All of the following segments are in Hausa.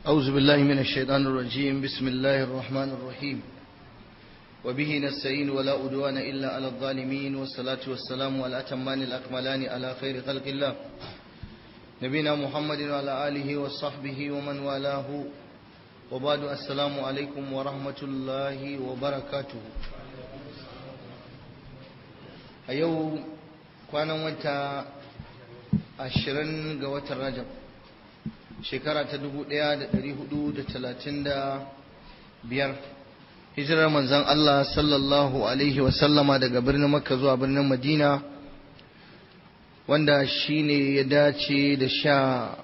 أعوذ بالله من الشيطان الرجيم بسم الله الرحمن الرحيم وبه نستعين ولا أدوان إلا على الظالمين والصلاة والسلام على الأتمان الأكملان على خير خلق الله نبينا محمد وعلى آله وصحبه ومن والاه وبعد السلام عليكم ورحمة الله وبركاته أيو كان وانت ashirin ga watan rajab shekara ta dubu ɗaya da ɗari hudu da talatin da biyar hijirar manzan Allah sallallahu alaihi wasallama daga birnin makka zuwa birnin madina wanda shi ne ya dace da sha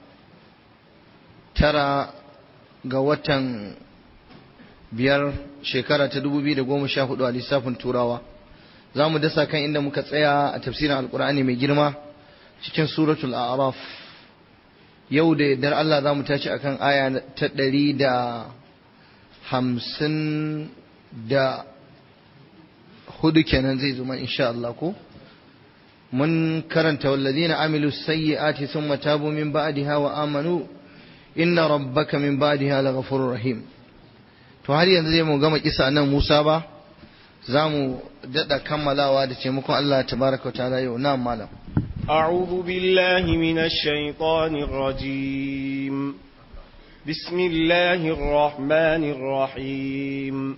tara ga watan biyar shekara ta dubu biyu da goma sha hudu a lissafin turawa za mu dasa kan inda muka tsaya a tafsirin alkur'ani mai girma cikin suratul a'raf yau da yardar Allah za mu tashi akan aya ta ɗari da hamsin da hudu kenan zai zuma insha Allah ko mun karanta wallazina amilu sayyi'ati thumma tabu min ba'daha wa amanu inna rabbaka min ba'daha laghafurur rahim to har yanzu zai mu gama kisa nan Musa ba za mu daɗa kammalawa da taimakon Allah tabaraka wa ta'ala yau na malam أعوذ بالله من الشيطان الرجيم بسم الله الرحمن الرحيم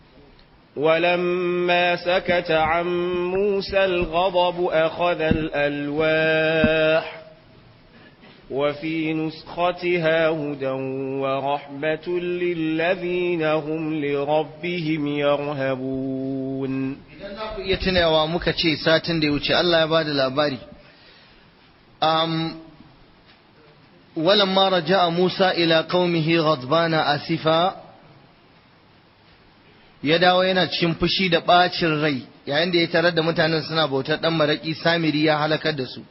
ولما سكت عن موسى الغضب أخذ الألواح وفي نسختها هدى ورحمة للذين هم لربهم يرهبون idan za ku iya tunawa muka ce satin da ya wuce Allah ya bada labari um, ولما رجع موسى إلى قومه غضبان آسفا ya dawo yana cikin fushi da ɓacin rai yayin da ya tarar da mutanen suna bautar ɗan maraƙi samiri ya halakar da su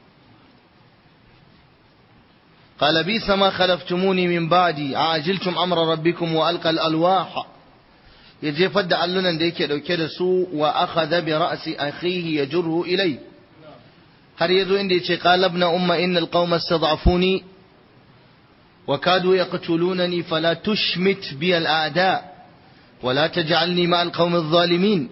قال بئس ما خلفتموني من بعدي عاجلتم أمر ربكم وألقى الألواح ya jefar da allunan da yake dauke da su wa akhadha bi ra'si akhihi yajruhu ilay har yazo inda yace qala ibn umma innal qauma istad'afuni wa kadu yaqtulunani fala tushmit bi al a'da wa la taj'alni ma al qaumi adh-dhalimin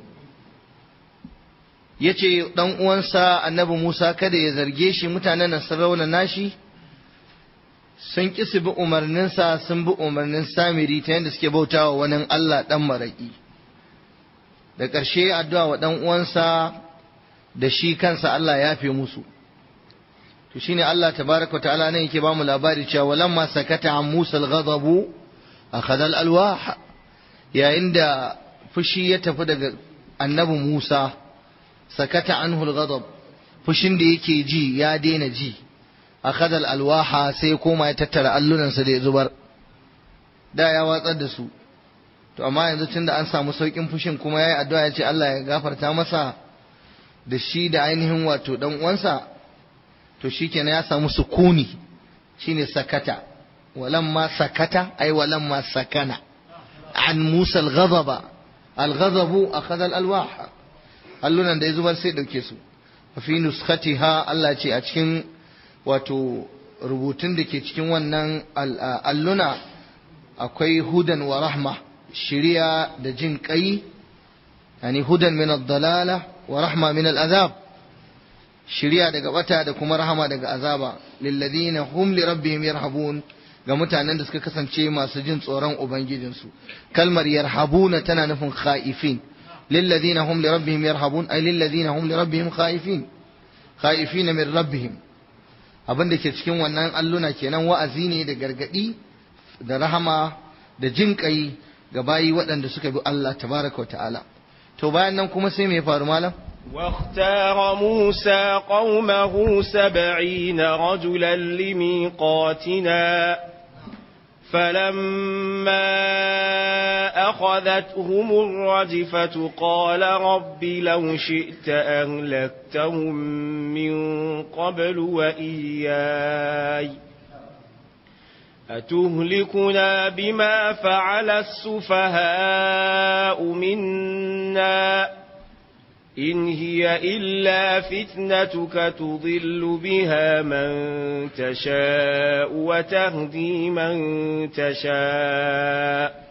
yace dan uwansa annabi Musa kada ya zarge shi mutanen nan sun rauna nashi sun ƙi su bi umarninsa sun bi umarnin samiri ta yadda suke bautawa wani Allah ɗan maraƙi da ƙarshe addu'a wa ɗan uwansa da shi kansa Allah ya fi musu to shine Allah tabaraka ta'ala nan yake bamu labari cewa walamma sakata an Musa al-ghadabu akhadha al-alwah yayin da fushi ya tafi daga annabi Musa sakata anhu al-ghadab fushin da yake ji ya daina ji akhadha al-alwaha sai koma ya tattara allunansa da ya zubar da ya watsar da su to amma yanzu tunda an samu saukin fushin kuma yayi addu'a ya ce Allah ya gafarta masa da shi da ainihin wato dan uwansa to shikenan ya samu sukuni shine sakata walamma sakata ay walamma sakana an Musa al-ghadaba al-ghadabu akhadha al-alwah allunan da ya zubar sai dauke su fi nuskhatiha Allah ce a cikin wato rubutun da ke cikin wannan alluna akwai hudan wa rahma shiriya da jin kai yani hudan min ad-dalala wa rahma min al-azab shiriya daga bata da kuma rahama daga azaba lilladina hum li rabbihim yarhabun ga mutanen da suka kasance masu jin tsoron ubangijinsu kalmar yarhabuna tana nufin khaifin lilladina hum li rabbihim yarhabun ay lilladina hum li rabbihim khaifin khaifin min rabbihim abin da ke cikin wannan alluna kenan wa'azi ne da gargadi da rahama da jin kai ga bayi waɗanda suka bi Allah tabaraka wa ta'ala to bayan nan kuma sai me ya faru malam واختار موسى قومه سبعين رجلا لميقاتنا فلما أخذتهم الرجفة قال رب لو شئت أهلكتهم من قبل وإياي أتهلكنا بما فعل السفهاء منا إن هي إلا فتنتك تضل بها من تشاء وتهدي من تشاء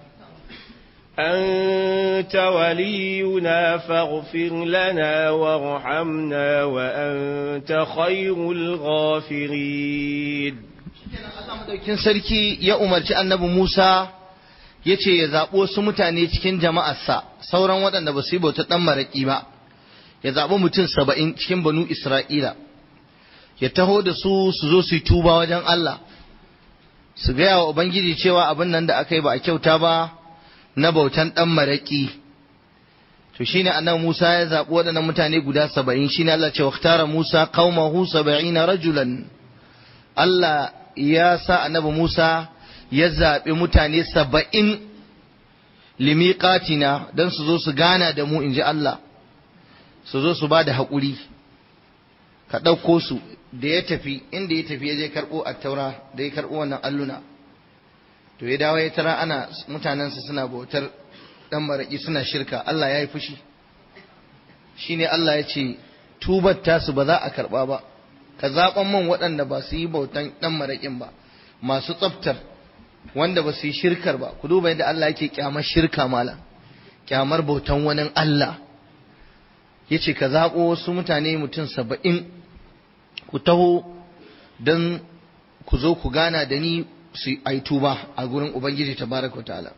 أنت ولينا فاغفر لنا وارحمنا وأنت خير الغافرين madaukin sarki ya umarci annabi Musa ya ce ya zaɓi wasu mutane cikin jama'arsa sauran waɗanda ba su yi bauta ɗan maraƙi ba ya zaɓi mutum saba'in cikin banu Isra'ila ya taho da su su zo su yi tuba wajen Allah su gaya wa Ubangiji cewa abin nan da aka yi ba a kyauta ba na bautan ɗan maraƙi to shine annabi Musa ya zaɓi waɗannan mutane guda saba'in shine Allah ce waktara Musa qaumahu saba'ina rajulan Allah ya sa annabi Musa ya zaɓi mutane saba'in limiƙatina don su zo su gana da mu in ji Allah su zo su ba da haƙuri ka ɗauko su da ya tafi inda ya tafi ya je karɓo a taura da ya karɓo wannan alluna to ya dawo ya tara ana mutanensa suna bautar ɗan maraƙi suna shirka Allah ya yi fushi shine Allah ya ce tubar tasu ba za a karɓa ba ka zaɓan man waɗanda ba su yi bautan ɗan maraƙin ba masu tsaftar wanda ba su yi shirkar ba ku duba yadda Allah yake kyamar shirka mala kyamar bautan wani Allah ya ce ka zaɓo wasu mutane mutum saba'in ku taho don ku zo ku gana da ni su yi tuba a gurin Ubangiji tabaraka wa ta'ala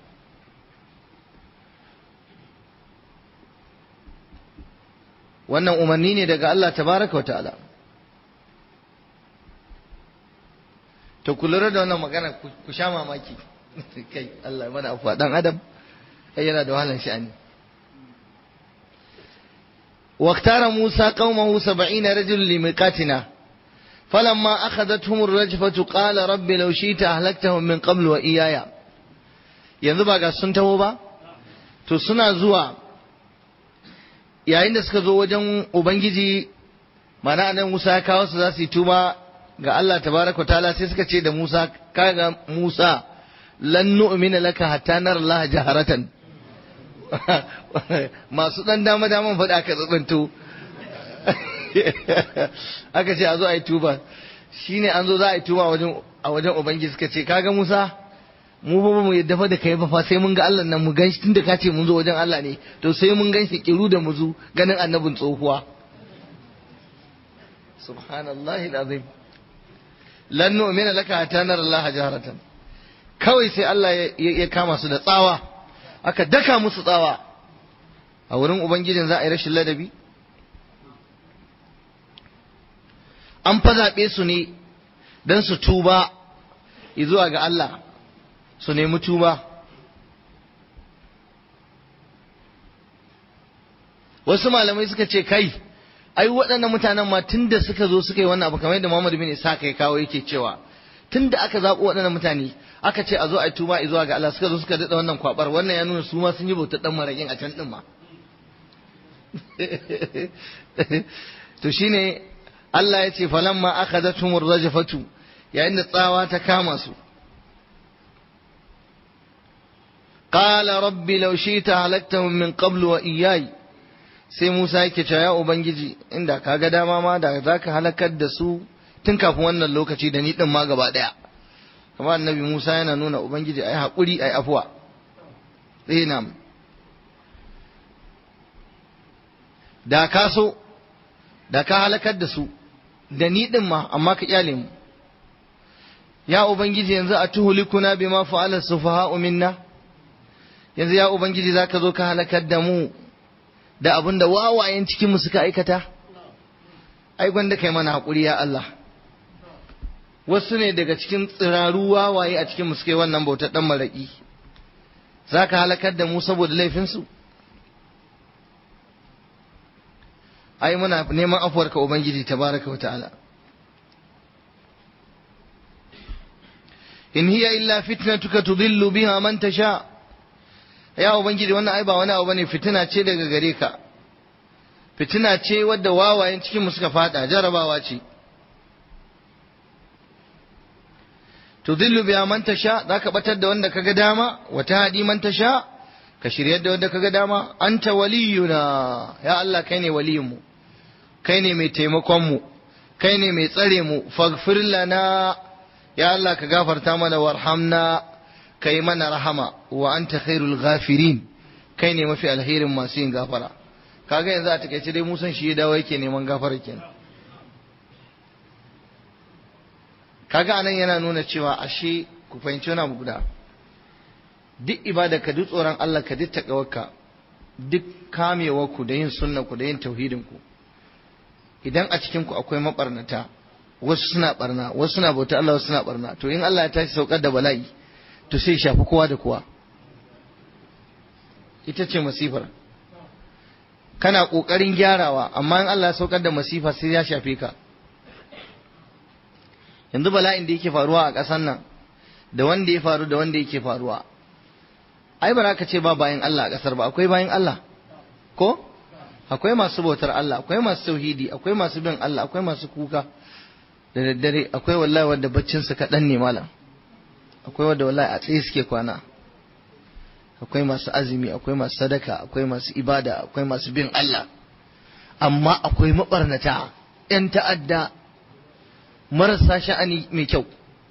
wannan umarni ne daga Allah tabaraka wa ta'ala to ku lura da wannan magana ku sha mamaki kai Allah mana afuwa dan adam kai yana da wahalar sha'ani واختار موسى قومه سبعين رجل لميقاتنا فلما أخذتهم الرجفة قال رب لو شئت أهلكتهم من قبل وإياي yanzu ba ga sun taho ba to suna zuwa yayin da suka zo wajen ubangiji mana nan Musa ya kawo su za su yi tuba ga Allah tabaraka ta'ala sai suka ce da Musa kaga Musa lan nu'mina laka hatta nar Allah jaharatan masu dan dama daman faɗa aka tsatsanto aka ce a zo a yi tuba shine an zo za a yi tuba a wajen ubangiji suka ce kaga Musa mu ba mu yadda fa da kai ba fa sai mun ga Allah nan mu ganshi tunda ka ce mun zo wajen Allah ne to sai mun ganshi kiru da muzu ganin annabin tsohuwa subhanallahi alazim lan nu'mina laka hatta nara Allah jaharatan kawai sai Allah ya kama su da tsawa aka daka musu tsawa a wurin ubangijin za a yi rashin ladabi an fa zaɓe su ne don su tuba zuwa ga Allah su nemi tuba wasu malamai suka ce kai ai waɗannan mutanen ma tun da suka zo suka yi wannan abu kamar yadda Muhammad bin Isa kai kawo yake cewa tun da aka zaɓo waɗannan mutane aka ce a zo a yi tuba zuwa ga Allah suka zo suka daɗa wannan kwabar wannan ya nuna su ma sun yi bautar ɗan maraƙin a can ɗin ma to shine Allah ya ce falamma akhadathumur rajfatu yayin da tsawa ta kama su qala rabbi law shi'ta halaktahum min qablu wa iyyai sai Musa yake cewa ya ubangiji inda kaga dama ma da zaka halakar da su tun kafin wannan lokaci da ni din ma gaba daya kamar annabi Musa yana nuna ubangiji ai hakuri ai afuwa eh nam da ka so da ka halakar da su da ni din ma amma ka kyale mu ya ubangiji yanzu a tuhulikuna bima fa'ala sufaha'u minna yanzu ya ubangiji zaka zo ka halakar da mu da abin da wawayen cikin mu suka aikata ai gwanda kai mana hakuri ya Allah wasu ne daga cikin tsiraru wawaye a cikin mu suka yi wannan bautar dan maraki zaka halakar da mu saboda laifin su ai muna neman afuwarka ubangiji tabaraka wa ta'ala in hiya illa fitnatuka tudillu biha man tasha ya ubangiji wannan ai ba wani abu bane fitina ce daga gare ka fitina ce wadda wawayen cikin mu suka fada jarabawa ce tudillu biha man tasha zaka batar da wanda kaga dama wa tahdi man tasha ka shiryar da wanda kaga dama anta waliyuna ya Allah kai ne waliyinmu kai ne mai taimakon mu kai ne mai tsare mu faghfir lana ya Allah ka gafarta mana warhamna kai mana rahama wa anta khairul ghafirin kai ne mafi alherin masu yin gafara kaga yanzu a takaice dai musan shi ya dawo yake neman gafara kenan kaga anan yana nuna cewa ashe ku fahimci wani abu guda duk ibada ka duk tsoron Allah ka duk takawarka duk kamewar ku da yin sunna ku da yin tauhidin ku idan a cikin ku akwai mabarnata wasu suna barna wasu suna bauta Allah wasu suna barna to in Allah ya tashi saukar da bala'i to sai shafi kowa da kowa ita ce masifar kana kokarin gyarawa amma in Allah ya saukar da masifa sai ya shafe ka yanzu bala'in da yake faruwa a ƙasar nan da wanda ya faru da wanda yake faruwa ai ba za ka ce ba bayan Allah a ƙasar ba akwai bayan Allah ko akwai masu bautar Allah akwai masu tauhidi akwai masu bin Allah akwai masu kuka da daddare akwai wallahi wanda baccin su kaɗan ne malam akwai wanda wallahi a tsaye suke kwana akwai masu azumi akwai masu sadaka akwai masu ibada akwai masu bin Allah amma akwai mabarnata 'yan ta'adda marasa sha'ani mai kyau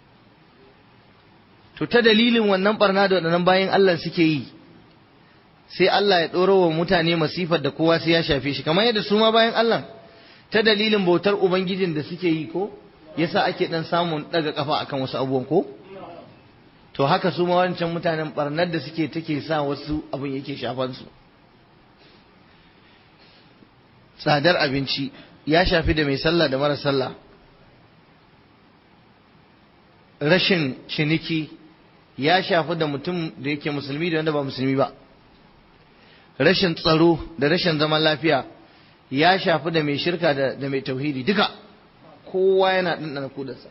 to ta dalilin wannan barna da waɗannan bayan Allah suke yi sai Allah ya ɗoro wa mutane masifar da kowa sai ya shafe shi kamar yadda su ma bayan Allah ta dalilin bautar ubangijin da suke yi ko yasa ake dan samun daga kafa akan wasu abubuwan ko to haka su ma wancan mutanen barnar da suke take sa wasu abin yake shafan su tsadar abinci ya shafi da mai sallah da mara sallah rashin ciniki ya shafi da mutum da yake musulmi da wanda ba musulmi ba rashin tsaro da rashin zaman lafiya ya shafi da mai shirka da mai tauhidi duka kowa yana ɗanɗana kudarsa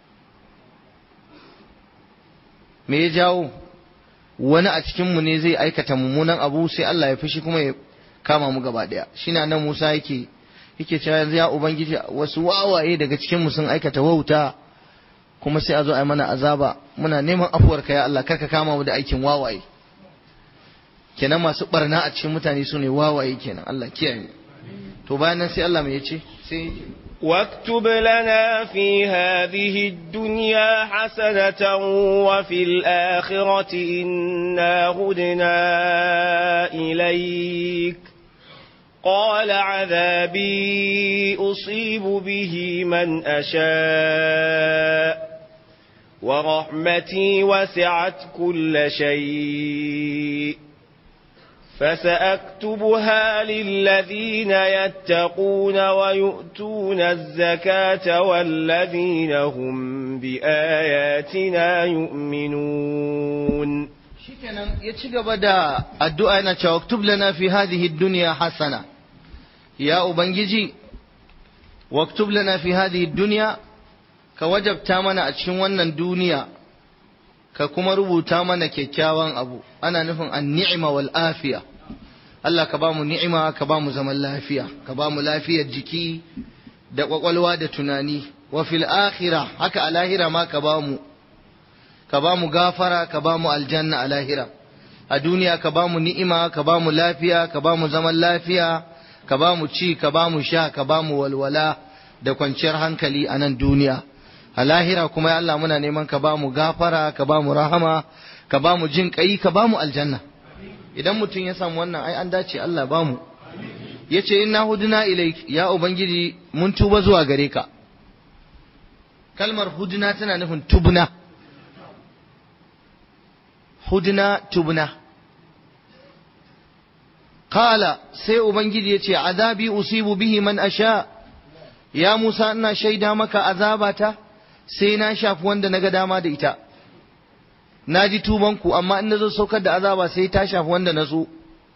me ya jawo wani a cikinmu ne zai aikata mummunan abu sai Allah ya fushi kuma ya kama mu gaba ɗaya shi na nan Musa yake yake cewa yanzu ya ubangiji wasu wawaye daga cikinmu sun aikata wauta kuma sai a zo a yi mana azaba muna neman afuwarka ya Allah karka kama mu da aikin wawaye kenan masu barna a cikin mutane su ne wawaye kenan Allah kiyaye to bayan nan sai Allah mai yace sai واكتب لنا في هذه الدنيا حسنة وفي الآخرة إنا هدنا إليك قال عذابي أصيب به من أشاء ورحمتي وسعت كل شيء فسأكتبها للذين يتقون ويؤتون الزكاة والذين هم بآياتنا يؤمنون shikenan ya ci gaba da addu'a yana cewa waktub lana fi hadhihi dunya hasana ya ubangiji waktub lana fi hadhihi dunya ka wajabta mana a cikin wannan duniya ka kuma rubuta mana kyakkyawan abu ana nufin an ni'ima wal afiya Allah ka ba mu ni'ima ka ba mu zaman lafiya ka ba mu lafiyar jiki da kwakwalwa da tunani wa fil akhirah haka a lahira ma ka ba mu ka ba mu gafara ka ba mu aljanna a lahira a duniya ka ba mu ni'ima ka ba mu lafiya ka ba mu zaman lafiya ka ba mu ci ka ba mu sha ka ba mu walwala da kwanciyar hankali a nan duniya a lahira kuma ya Allah muna neman ka ba mu gafara ka ba mu rahama ka ba mu jin kai ka ba mu aljanna idan mutum ya samu wannan ai an dace Allah ba mu yace inna huduna ilaik ya ubangiji mun tuba zuwa gare ka kalmar huduna tana nufin tubna hudna tubna qala sai ubangiji yace azabi usibu bihi man asha ya Musa ina shaida maka azabata sai na shafi wanda naga dama da ita na ji tubanku amma in nazo saukar da azaba sai ta shafi wanda na so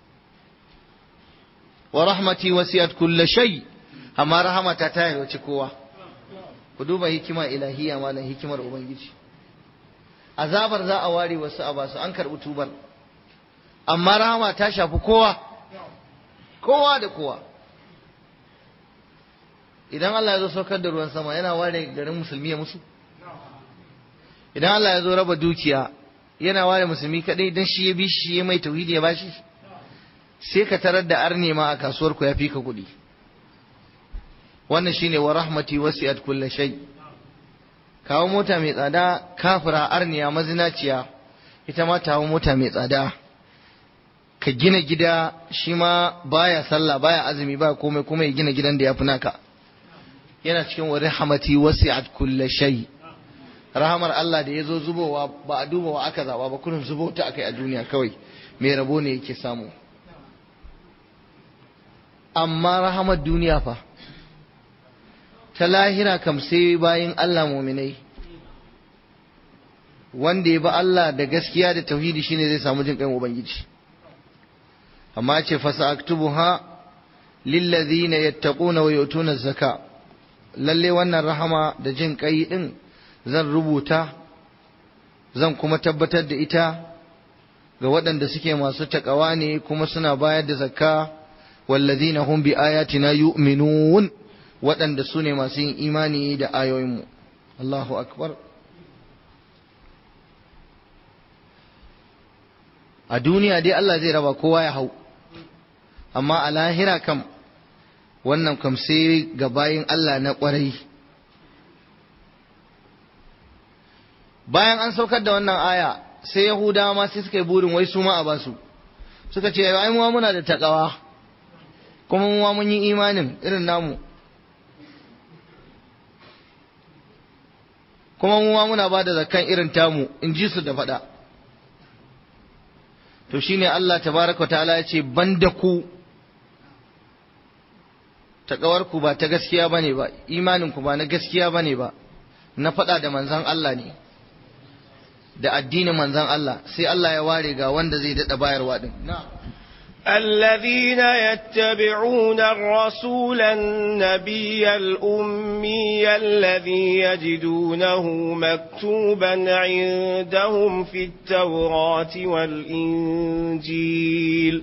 wa rahmati wasiyat kulla shay amma rahamata ta yarwace kowa ku duba hikima ilahiya malam hikimar ubangiji azabar za a ware wasu a basu an karɓi tubar amma rahama ta shafi kowa kowa da kowa idan Allah ya zo saukar da ruwan sama yana ware garin musulmi ya musu idan Allah ya zo raba dukiya yana ware musulmi kadai dan shi ya bi shi ya mai tauhidi ya bashi sai ka tarar da arne ma a kasuwar ku ya fi ka kuɗi wannan shine wa rahmati wasi'at kulli shay kawo mota mai tsada kafira arniya mazinaciya ita ma ta mota mai tsada ka gina gida shi ma baya sallah baya azumi ba komai kuma ya gina gidan da ya fi naka yana cikin wa rahmati wasi'at kulli shay rahamar Allah da ya zo zubowa ba a duba wa aka zaba ba kullum zubo ta akai a duniya kawai mai rabo ne yake samu amma rahamar duniya fa ta lahira kam sai bayin Allah muminai wanda ya ba Allah da gaskiya da tauhidi shine zai samu jin kan ubangiji amma ce fasa aktubuha lillazina yattaquna wa yutuna zaka lalle wannan rahama da jin kai din zan rubuta zan kuma tabbatar da ita ga waɗanda suke masu takawa ne kuma suna bayar da zakka wallazina hum bi ayatina yu'minun waɗanda su ne masu yin imani da ayoyinmu Allahu akbar a duniya dai Allah zai raba kowa ya hau amma a lahira kam wannan kam sai ga bayin Allah na ƙwarai bayan an saukar da wannan aya sai yahudawa ma sai suka yi burin wai su ma a basu suka ce ai mu muna da takawa kuma mu mun yi imanin irin namu kuma mu ma muna ba da zakkan irin tamu in ji su da faɗa to shine Allah tabaraka ta'ala ya ce banda ku ku ba ta gaskiya bane ba imanin ku ba na gaskiya bane ba na faɗa da manzon Allah ne da addinin manzon Allah sai Allah ya ware ga wanda zai daɗa bayarwa din na'am الذين يتبعون الرسول النبي الأمي الذي يجدونه مكتوبا عندهم في التوراة والإنجيل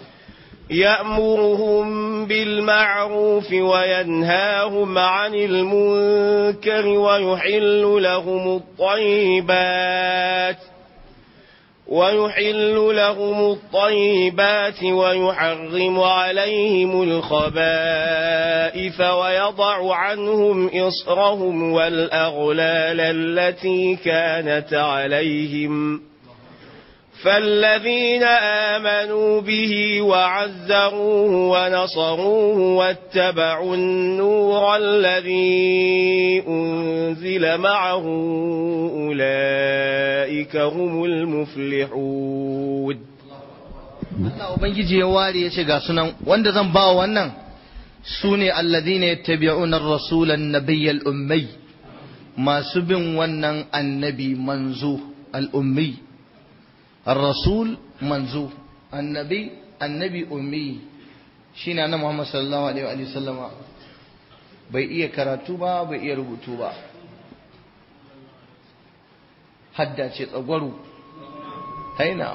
يأمرهم بالمعروف وينهاهم عن المنكر ويحل لهم الطيبات ويحل لهم الطيبات ويحرم عليهم الخبائث ويضع عنهم إصرهم والأغلال التي كانت عليهم فالذين آمنوا به وعزروه ونصروه واتبعوا النور الذي أنزل معه أولئك هم المفلحون Allah Ubangiji ya ware ya ce ga sunan wanda zan ba wannan su ne alladhina yattabi'una ar-rasula an-nabiyya al-ummi masu bin wannan annabi manzo al-ummi الرسول منزو النبي النبي أمي شين أنا محمد صلى الله عليه وآله وسلم bai iya karatu ba bai iya rubutu ba hadda ce tsagwaro haina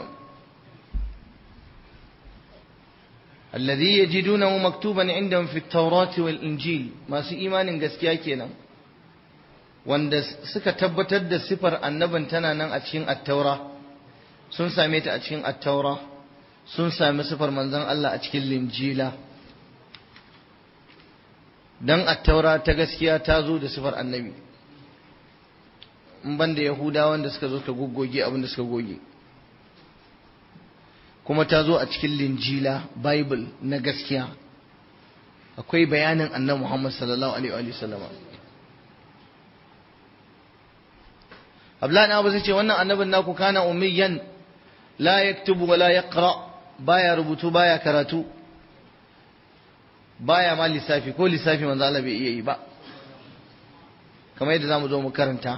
alladhi yajidunahu maktuban indahum fi at-taurati wal injil masu imanin gaskiya kenan wanda suka tabbatar da sifar annabin tana nan a cikin at-taura sun same ta a cikin attaura sun sami sifar manzon Allah a cikin linjila dan attaura ta gaskiya ta zo da sifar annabi in banda yahudawa wanda suka zo suka goggoge abin da suka goge kuma ta zo a cikin linjila bible na gaskiya akwai bayanin annabi Muhammad sallallahu alaihi wa sallama Abdullahi na Abu zai ce wannan annabin naku kana ummiyan la yaktubu wa la yaqra baya rubutu baya karatu baya ma lissafi ko lissafi manzo Allah bai iya yi ba kamar yadda zamu zo mu karanta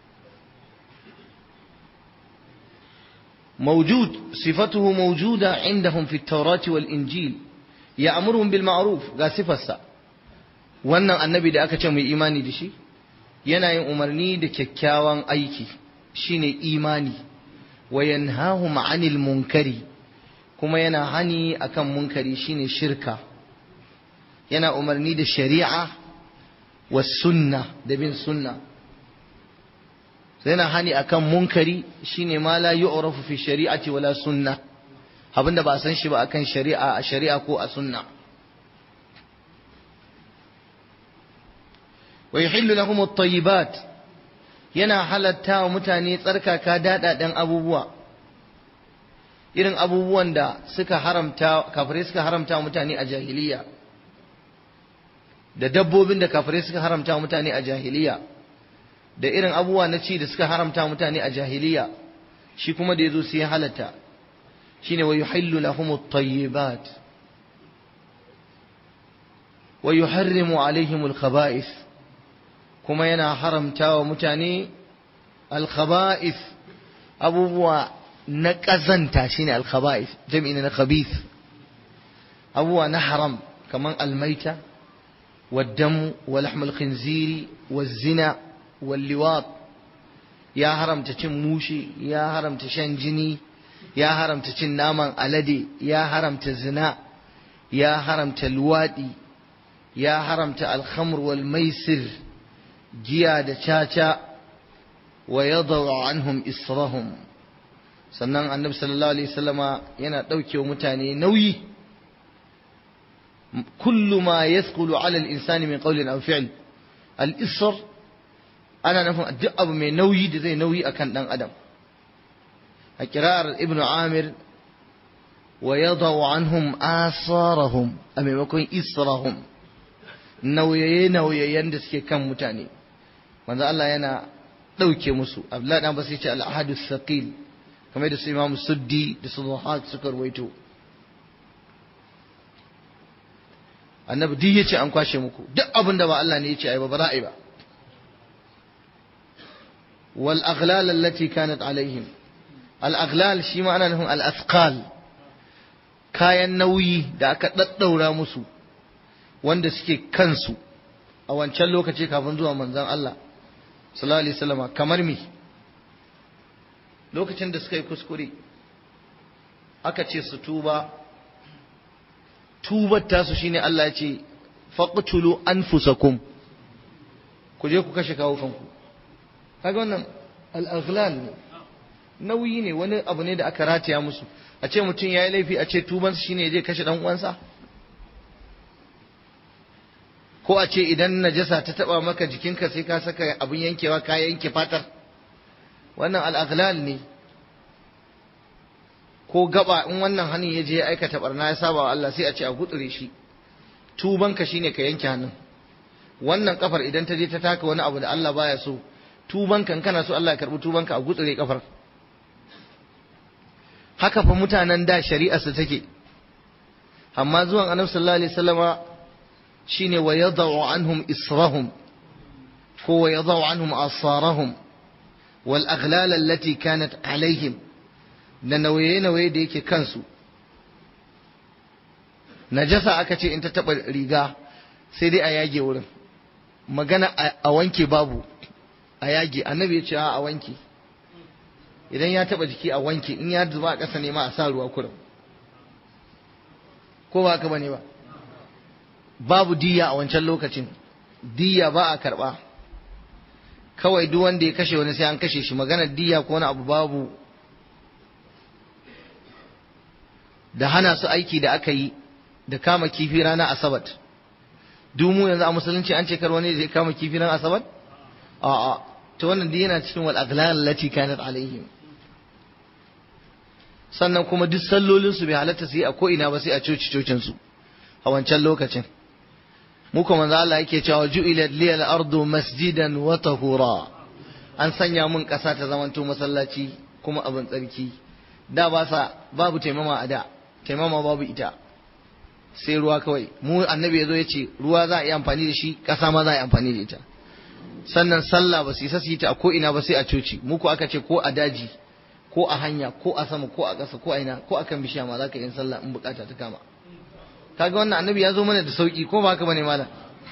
موجود صفته موجودة عندهم في التوراة والإنجيل يأمرهم بالمعروف ga sifarsa wannan annabi da aka ce mai imani da shi yana yin umarni da kyakkyawan aiki shine imani wa yanhahum anil munkari kuma yana hani akan munkari shine shirka yana umarni da shari'a wa sunna da bin sunna yana hani akan munkari shine ma la yu'rafu fi shari'ati wala sunna abinda ba a san shi ba akan shari'a a shari'a ko a sunna wa yuhillu lahum at-tayyibat yana halatta wa mutane tsarkaka dadadan abubuwa irin abubuwan da suka haramta kafirai suka haramta wa mutane a jahiliya da dabbobin da kafirai suka haramta wa mutane a jahiliya da irin abubuwa na ci da suka haramta wa mutane a jahiliya shi kuma da yazo sai ya halatta shine wa yuhillu lahum at-tayyibat wa yuharrimu alaihim al-khaba'ith kuma yana haramta wa mutane al-khaba'ith abubuwa na ƙazanta shine al-khaba'ith jam'i na khabith abubuwa na haram kaman al-maita والدم ولحم الخنزير والزنا واللواط يا هرم تشن موشي يا هرم تشن جني يا هرم تشن نامان ألدي يا هرم تزنا يا هرم تلوادي يا هرم الخمر والميسر جيا دشاشا ويضع عنهم إصرهم sannan annabi sallallahu alaihi wasallama yana ɗauke wa mutane nauyi كل ما يثقل على الإنسان من قول أو فعل الإصر أنا نفهم الدعب من نوي زي نوي أكن دان أدم القراءة ابن عامر ويضع عنهم آثارهم أم يكون إصرهم nauyaye nauyayen da suke kan mutane manzo Allah yana ɗauke musu Abdullahi dan basu ce al-ahadu thaqil kamar da su Imam Suddi da su Zuhaq suka rawaito annabi duk yace an kwashe muku duk abin da ba Allah ne yace ai ba ba za a yi ba wal aghlal allati kanat alaihim al aghlal shi ma ana nufin al athqal kayan nauyi da aka daddaura musu wanda suke kansu a wancan lokaci kafin zuwa manzon Allah sallallahu alaihi wasallam kamar me lokacin da suka yi kuskure aka ce su tuba tubar tasu shine Allah ya ce faqtulu anfusakum ku je ku kashe kawo kanku kaga wannan al-aghlal ne nauyi ne wani abu ne da aka rataya musu a ce mutum yayi laifi a ce tubansa shine ya je kashe dan uwansa ko a ce idan najasa ta taba maka jikinka sai ka saka abin yankewa ka yanke fatar wannan al-aghlal ne ko gaba in wannan hannun ya je ya aikata barna ya saba wa Allah sai a ce a gutsure shi tubanka shine ka yanke hannun wannan kafar idan ta je ta taka wani abu da Allah baya so tubanka in kana so Allah ya karbi tubanka a gutsure kafar haka fa mutanen da shari'a su take amma zuwan annabi sallallahu alaihi wasallama shine wa yadau anhum israhum ko wa yadau anhum asarahum wal aghlal allati kanat alaihim da nauye-nauye da yake kansu najasa aka ce in ta taɓa riga sai dai a yage wurin magana a wanke babu a yage annabi ya ce a wanke idan ya taɓa jiki a wanke in ya zuba a ƙasa ne ma a sa ruwa kurum ko ba haka bane ba babu diya a wancan lokacin diya ba a karɓa kawai duk wanda ya kashe wani sai an kashe shi maganar diya ko wani abu babu da hana su aiki da aka yi da kama kifi ranar asabat duk mu yanzu a musulunci an ce kar wani zai kama kifi ranar asabat a'a to wannan duk yana cikin wal aghlal lati kanat alaihim sannan kuma duk sallolin su bai halatta su yi a ko ina ba sai a coci cocin su a wancan lokacin mu kuma manzo Allah yake cewa ju'ilat liyal ardu masjidan wa tahura an sanya mun kasa ta zamanto masallaci kuma abin tsarki da ba sa babu taimama a da taimama babu ita sai ruwa kawai mu annabi ya zo ya ce ruwa za a yi amfani da shi ƙasa ma za a yi amfani da ita sannan sallah ba su isa su yi ta a ko ina ba sai a coci muku aka ce ko a daji ko a hanya ko a sama ko a ƙasa ko a ina ko a kan bishiya ma za ka yi sallah in bukata ta kama kaga wannan annabi ya zo mana da sauki ko ba haka bane malam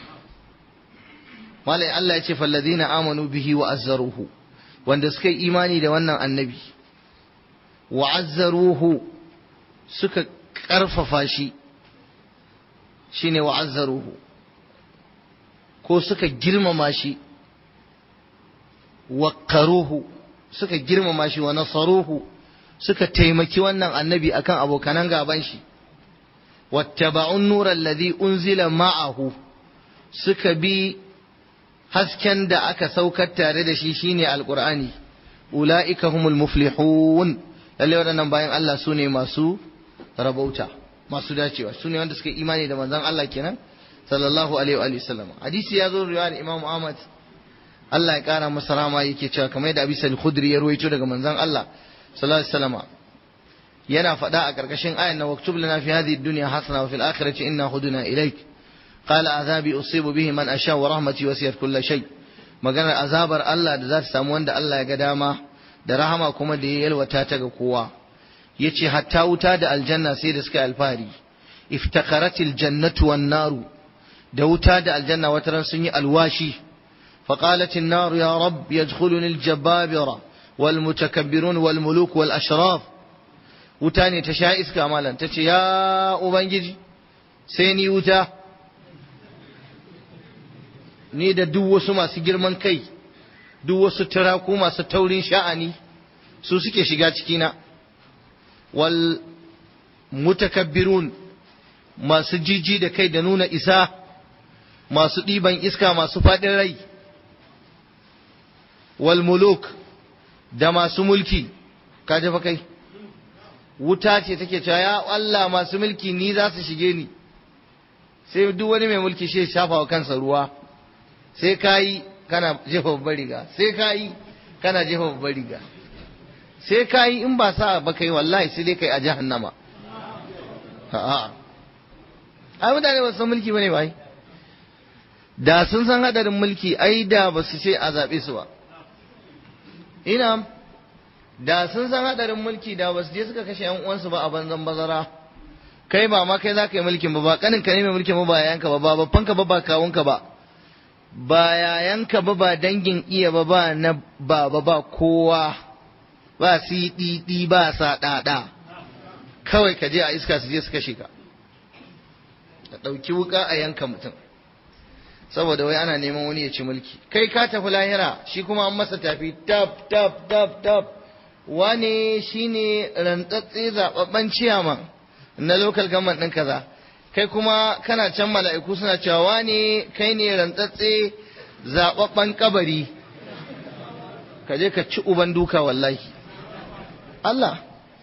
malam Allah ya ce falladina amanu bihi wa azzaruhu wanda suka yi imani da wannan annabi wa azzaruhu suka ƙarfafa shi shine wa azzaruhu ko suka girmama shi waqaruhu suka girmama shi wa nasaruhu suka taimaki wannan annabi akan abokanan gaban shi wattaba'un nura alladhi unzila ma'ahu suka bi hasken da aka saukar tare da shi shine alqur'ani ulaika humul muflihun lalle waɗannan bayan Allah su ne masu rabauta masu dacewa su ne wanda suka imani da manzon Allah kenan sallallahu alaihi wa sallam hadisi ya zo riwayar Imam Ahmad Allah ya kara masa rama yake cewa kamar yadda Abi Sa'id Khudri ya ruwaito daga manzon Allah sallallahu alaihi wasallam yana faɗa a ƙarƙashin ayan na waktub lana fi hadhihi dunya hasana wa fil akhirati inna huduna ilaik qala azabi usibu bihi man asha wa rahmati wasiyat kulli shay maganar azabar Allah da za ta samu wanda Allah ya ga dama da rahama kuma da ya yalwata ta ga kowa yace hatta wuta da aljanna sai da suka alfahari iftakaratil jannatu wan naru da wuta da aljanna wataran sun yi alwashi فقالت النار يا رب يدخلني الجبابرة والمتكبرون والملوك والأشراف وتاني تشاء إسكا مالا تتي يا أبنجي سيني وتا ni da duk wasu masu girman kai duk wasu turaku masu taurin sha'ani su suke shiga cikina wal mutakabbirun masu jiji da kai da nuna isa masu ɗiban iska masu faɗin rai wal muluk da masu mulki ka fa kai wuta ce take cewa ya Allah masu mulki ni za su shige ni sai duk wani mai mulki shi shafa wa kansa ruwa sai ka yi kana jefa babbar riga sai ka yi kana jefa babbar riga sai ka yi in ba sa ba kai wallahi sai dai kai a jahannama a'a ai mutane ba san mulki bane bai da sun san hadarin mulki ai da ba su ce a zaɓe su ba ina da sun san hadarin mulki da ba su je suka kashe yan uwansu ba a banzan bazara kai ba ma kai za ka yi mulkin ba ba kanin ka ne mai mulkin ba ba yayanka ba ba babban ka ba ba kawunka ba ba yayanka ba ba dangin iya ba ba na baba ba kowa ba siɗiɗi ba sa ɗaɗa kawai ka je a iska su je su kashe ka ka ɗauki wuka a yanka mutum saboda wai ana neman wani ya ci mulki kai ka tafi lahira shi kuma an masa tafi tap tap tap tap wane shine rantsatse zababben ciyaman na local government ɗin kaza kai kuma kana can mala'iku suna cewa wane kai ne rantsatse zababben kabari ka je ka ci uban duka wallahi Allah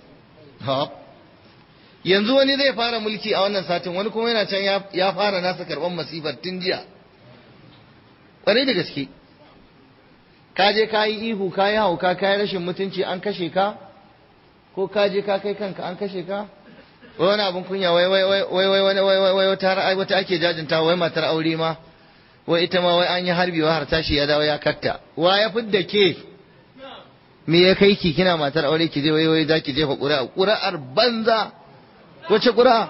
yanzu wani zai fara mulki a wannan satin wani kuma yana can ya fara nasa karɓar masifar tun jiya ƙwarai da gaske ka je ka yi ihu ka yi hauka ka yi rashin mutunci an kashe ka ko ka je ka kai kanka an kashe ka wai wani abin kunya wai wai wai wai wai wai wai wai wata ra'ayi wata ake jajinta wai matar aure ma wai ita ma wai an yi harbi wa har tashi ya dawo ya katta wa ya fidda ke me ya kai ki kina matar aure ki je wai wai za ki jefa ƙuri'a ƙuri'ar banza wace ƙuri'a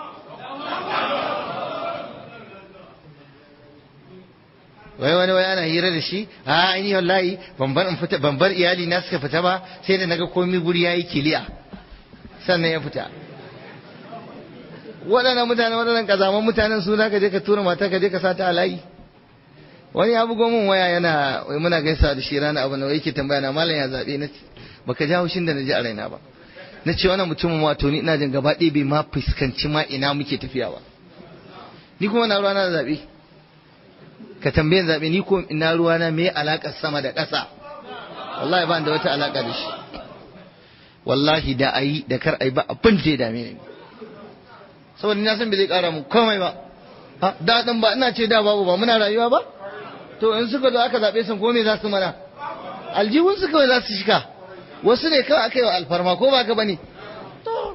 wai wani wai ana hira da shi a ni wallahi ban bar in fita ban bar iyali na suka fita ba sai da naga komai guri yayi kiliya sannan ya fita waɗannan mutane waɗannan kazaman mutanen su ka je ka tura mata ka je ka sata a layi wani ya bugo min waya yana wai muna gaisa da shi rana abu na wai yake tambaya na malam ya zabe na baka ji haushin da na ji a raina ba na ce wannan mutumin wato ni ina jin gaba ɗaya bai ma fuskanci ma ina muke tafiya ba ni kuma na ruwa na da zabe ka tambayin zaɓe ni ko ina ruwana me alaƙar sama da ƙasa wallahi ba da wata alaƙa da shi wallahi da ayi da kar ayi ba abin da ya dame ni saboda na san bai zai ƙara mu komai ba da ɗin ba ina ce da babu ba muna rayuwa ba to in suka zo aka zaɓe sun ko me za su mana aljihun su kawai za su shika wasu ne kawai aka yi wa alfarma ko ba ka bane to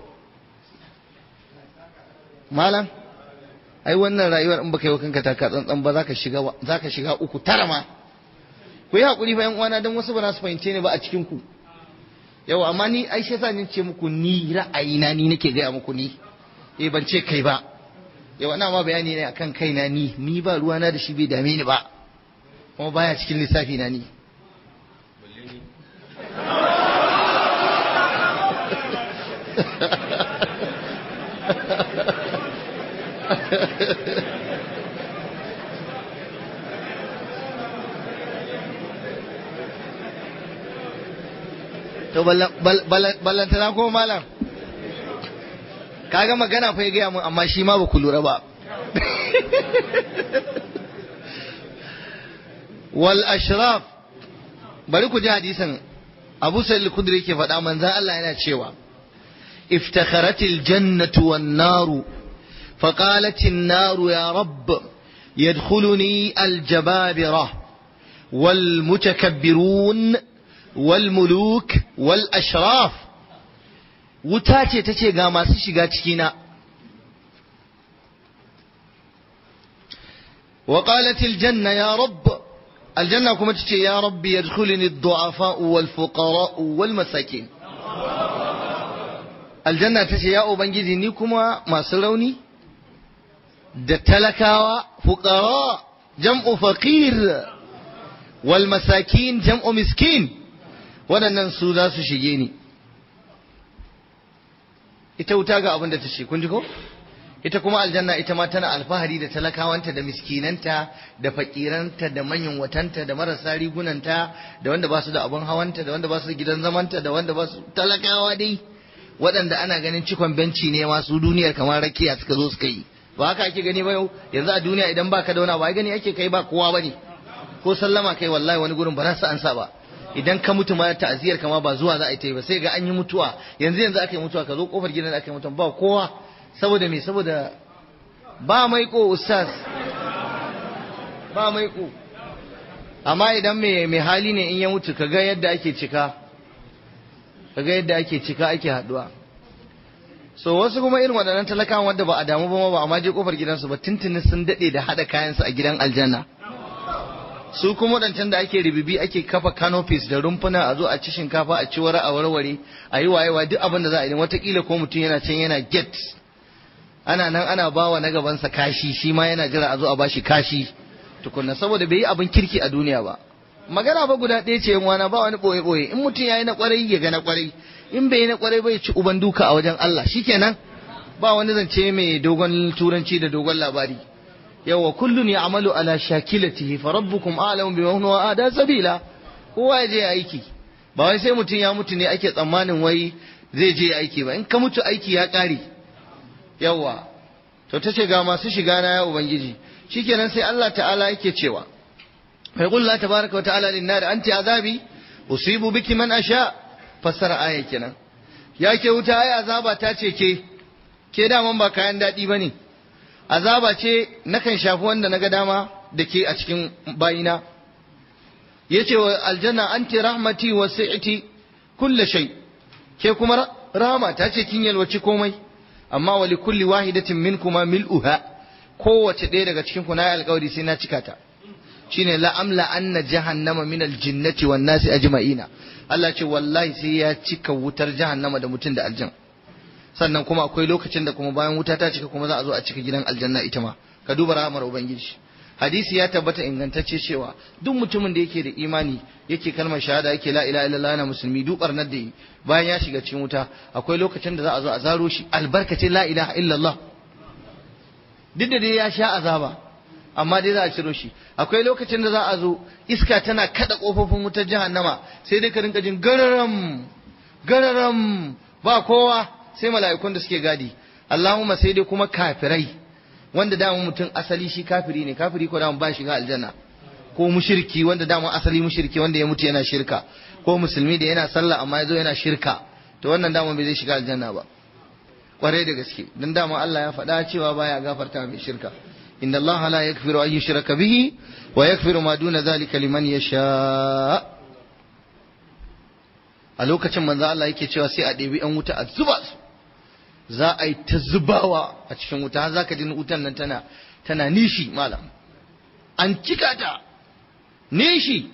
malam ai wannan rayuwar in baka yi wa kanka taka tsantsan ba zaka shiga zaka shiga uku tara ma ku yi hakuri fa yan uwana dan wasu ba za su fahimce ni ba a cikin ku yau amma ni ai shi ni ce muku ni ra'ayina ni nake gaya muku ni eh ban ce kai ba yau ana ma bayani ne akan kaina ni ni ba ruwana da shi bai dame ni ba kuma baya cikin lissafi na ni to ballantana ko malam kaga magana fa ya gaya mun amma shi ma ba ku lura ba wal ashraf bari ku ji hadisin abu sa'id al-khudri yake faɗa manzon Allah yana cewa iftakharatil jannatu wan naru فقالت النار يا رب يدخلني الجبابرة والمتكبرون والملوك والأشراف وتاتي تتي غاما سيشيغا تشكينا وقالت الجنة يا رب الجنة كما تتي يا رب يدخلني الضعفاء والفقراء والمساكين الجنة تتي يا أبنجي نيكما ما سروني da talakawa fuqara jam'u faqir wal masakin jam'u miskin waɗannan su za su shige ni ita wuta ga abin da ta ce kun ji ko ita kuma aljanna ita ma tana alfahari da talakawanta da miskinanta da fakiranta da manyan watanta da marasa rigunanta da wanda ba su da abin hawanta da wanda ba su da gidan zamanta da wanda ba su talakawa dai waɗanda ana ganin cikon benci ne masu duniyar kamar rakiya suka zo suka yi ba haka ake gani ba yau yanzu a duniya idan baka da wani ba gani ake kai ba kowa bane ko sallama kai wallahi wani gurin ba za su ansa ba idan ka mutu ma ta'aziyar kama ba zuwa za a yi ta yi ba sai ga an yi mutuwa yanzu yanzu aka yi mutuwa ka zo kofar gidan da aka yi mutuwa ba kowa saboda me saboda ba maiko ustaz ba maiko amma idan mai mai hali ne in ya mutu kaga yadda ake cika kaga yadda ake cika ake haduwa so wasu kuma irin waɗannan talakawan wanda ba a damu ba ba amma je kofar gidansu ba tuntunin sun daɗe da haɗa kayansu a gidan aljanna su kuma waɗancan da ake ribibi ake kafa canopies da rumfuna a zo a ci shinkafa a ci wara a warware a yi wayewa duk abin da za a yi watakila ko mutum yana can yana get ana nan ana bawa na gabansa kashi shi ma yana jira a zo a bashi kashi tukunna saboda bai yi abin kirki a duniya ba magana ba guda ɗaya ce wana ba wani ɓoye ɓoye in mutum ya yi na ƙwarai ya ga na ƙwarai in bai yi na ƙwarai bai ci uban duka a wajen Allah shikenan ba wani zance mai dogon turanci da dogon labari yawa kullun ya amalu ala shakilatihi fa rabbukum a'lamu bima huwa ada sabila kowa ya je aiki ba wai sai mutum ya mutu ne ake tsammanin wai zai je aiki ba in ka mutu aiki ya ƙare yawa to tace ga masu shiga na ya ubangiji shikenan sai Allah ta'ala yake cewa فيقول الله تبارك وتعالى للنار أنت عذابي أصيب بك من أشاء فسر آية كنا يا ke wuta ai azaba ta ce ke ke daman ba kayan daɗi ba ne azaba ce nakan shafi wanda na ga dama da ke a cikin bayina ya ce wa aljanna anti rahmati wa sa'iti kulle shay ke kuma rahama ta ce kin yalwaci komai amma wa li kulli wahidatin minkuma mil'uha kowace ɗaya daga cikin ku na yi alƙawari sai na cika ta shine la amla anna jahannama min aljinnati wan nasi ajma'ina Allah ce wallahi sai ya cika wutar jahannama da mutum da aljan sannan kuma akwai lokacin da kuma bayan wuta ta cika kuma za a zo a cika gidan aljanna ita ma ka duba rahmar ubangiji hadisi ya tabbata ingantacce cewa duk mutumin da yake da imani yake kalmar shahada yake la ilaha illallah yana musulmi duk barnar da yi bayan ya shiga cikin wuta akwai lokacin da za a zo a zaro shi albarkacin la ilaha illallah duk da dai ya sha azaba amma dai za a ciro shi akwai lokacin da za a zo iska tana kada kofofin wutar jahannama sai dai ka rinka jin gararam gararam ba kowa sai mala'ikun da suke gadi Allahumma sai dai kuma kafirai wanda dama mutum asali shi kafiri ne kafiri ko dama ba shiga aljanna ko mushriki wanda dama asali mushriki wanda ya mutu yana shirka ko musulmi da yana sallah amma ya zo yana shirka to wannan dama bai zai shiga aljanna ba kwarai da gaske dan dama Allah ya faɗa cewa baya gafarta mai shirka إن الله لا يغفر أن يشرك به ويغفر ما دون ذلك لمن يشاء a lokacin manzo Allah yake cewa sai a ɗebi ‘yan wuta a zuba su za a yi ta zubawa a cikin wuta har za ka ji wutan nan tana tana nishi malam an cika ta nishi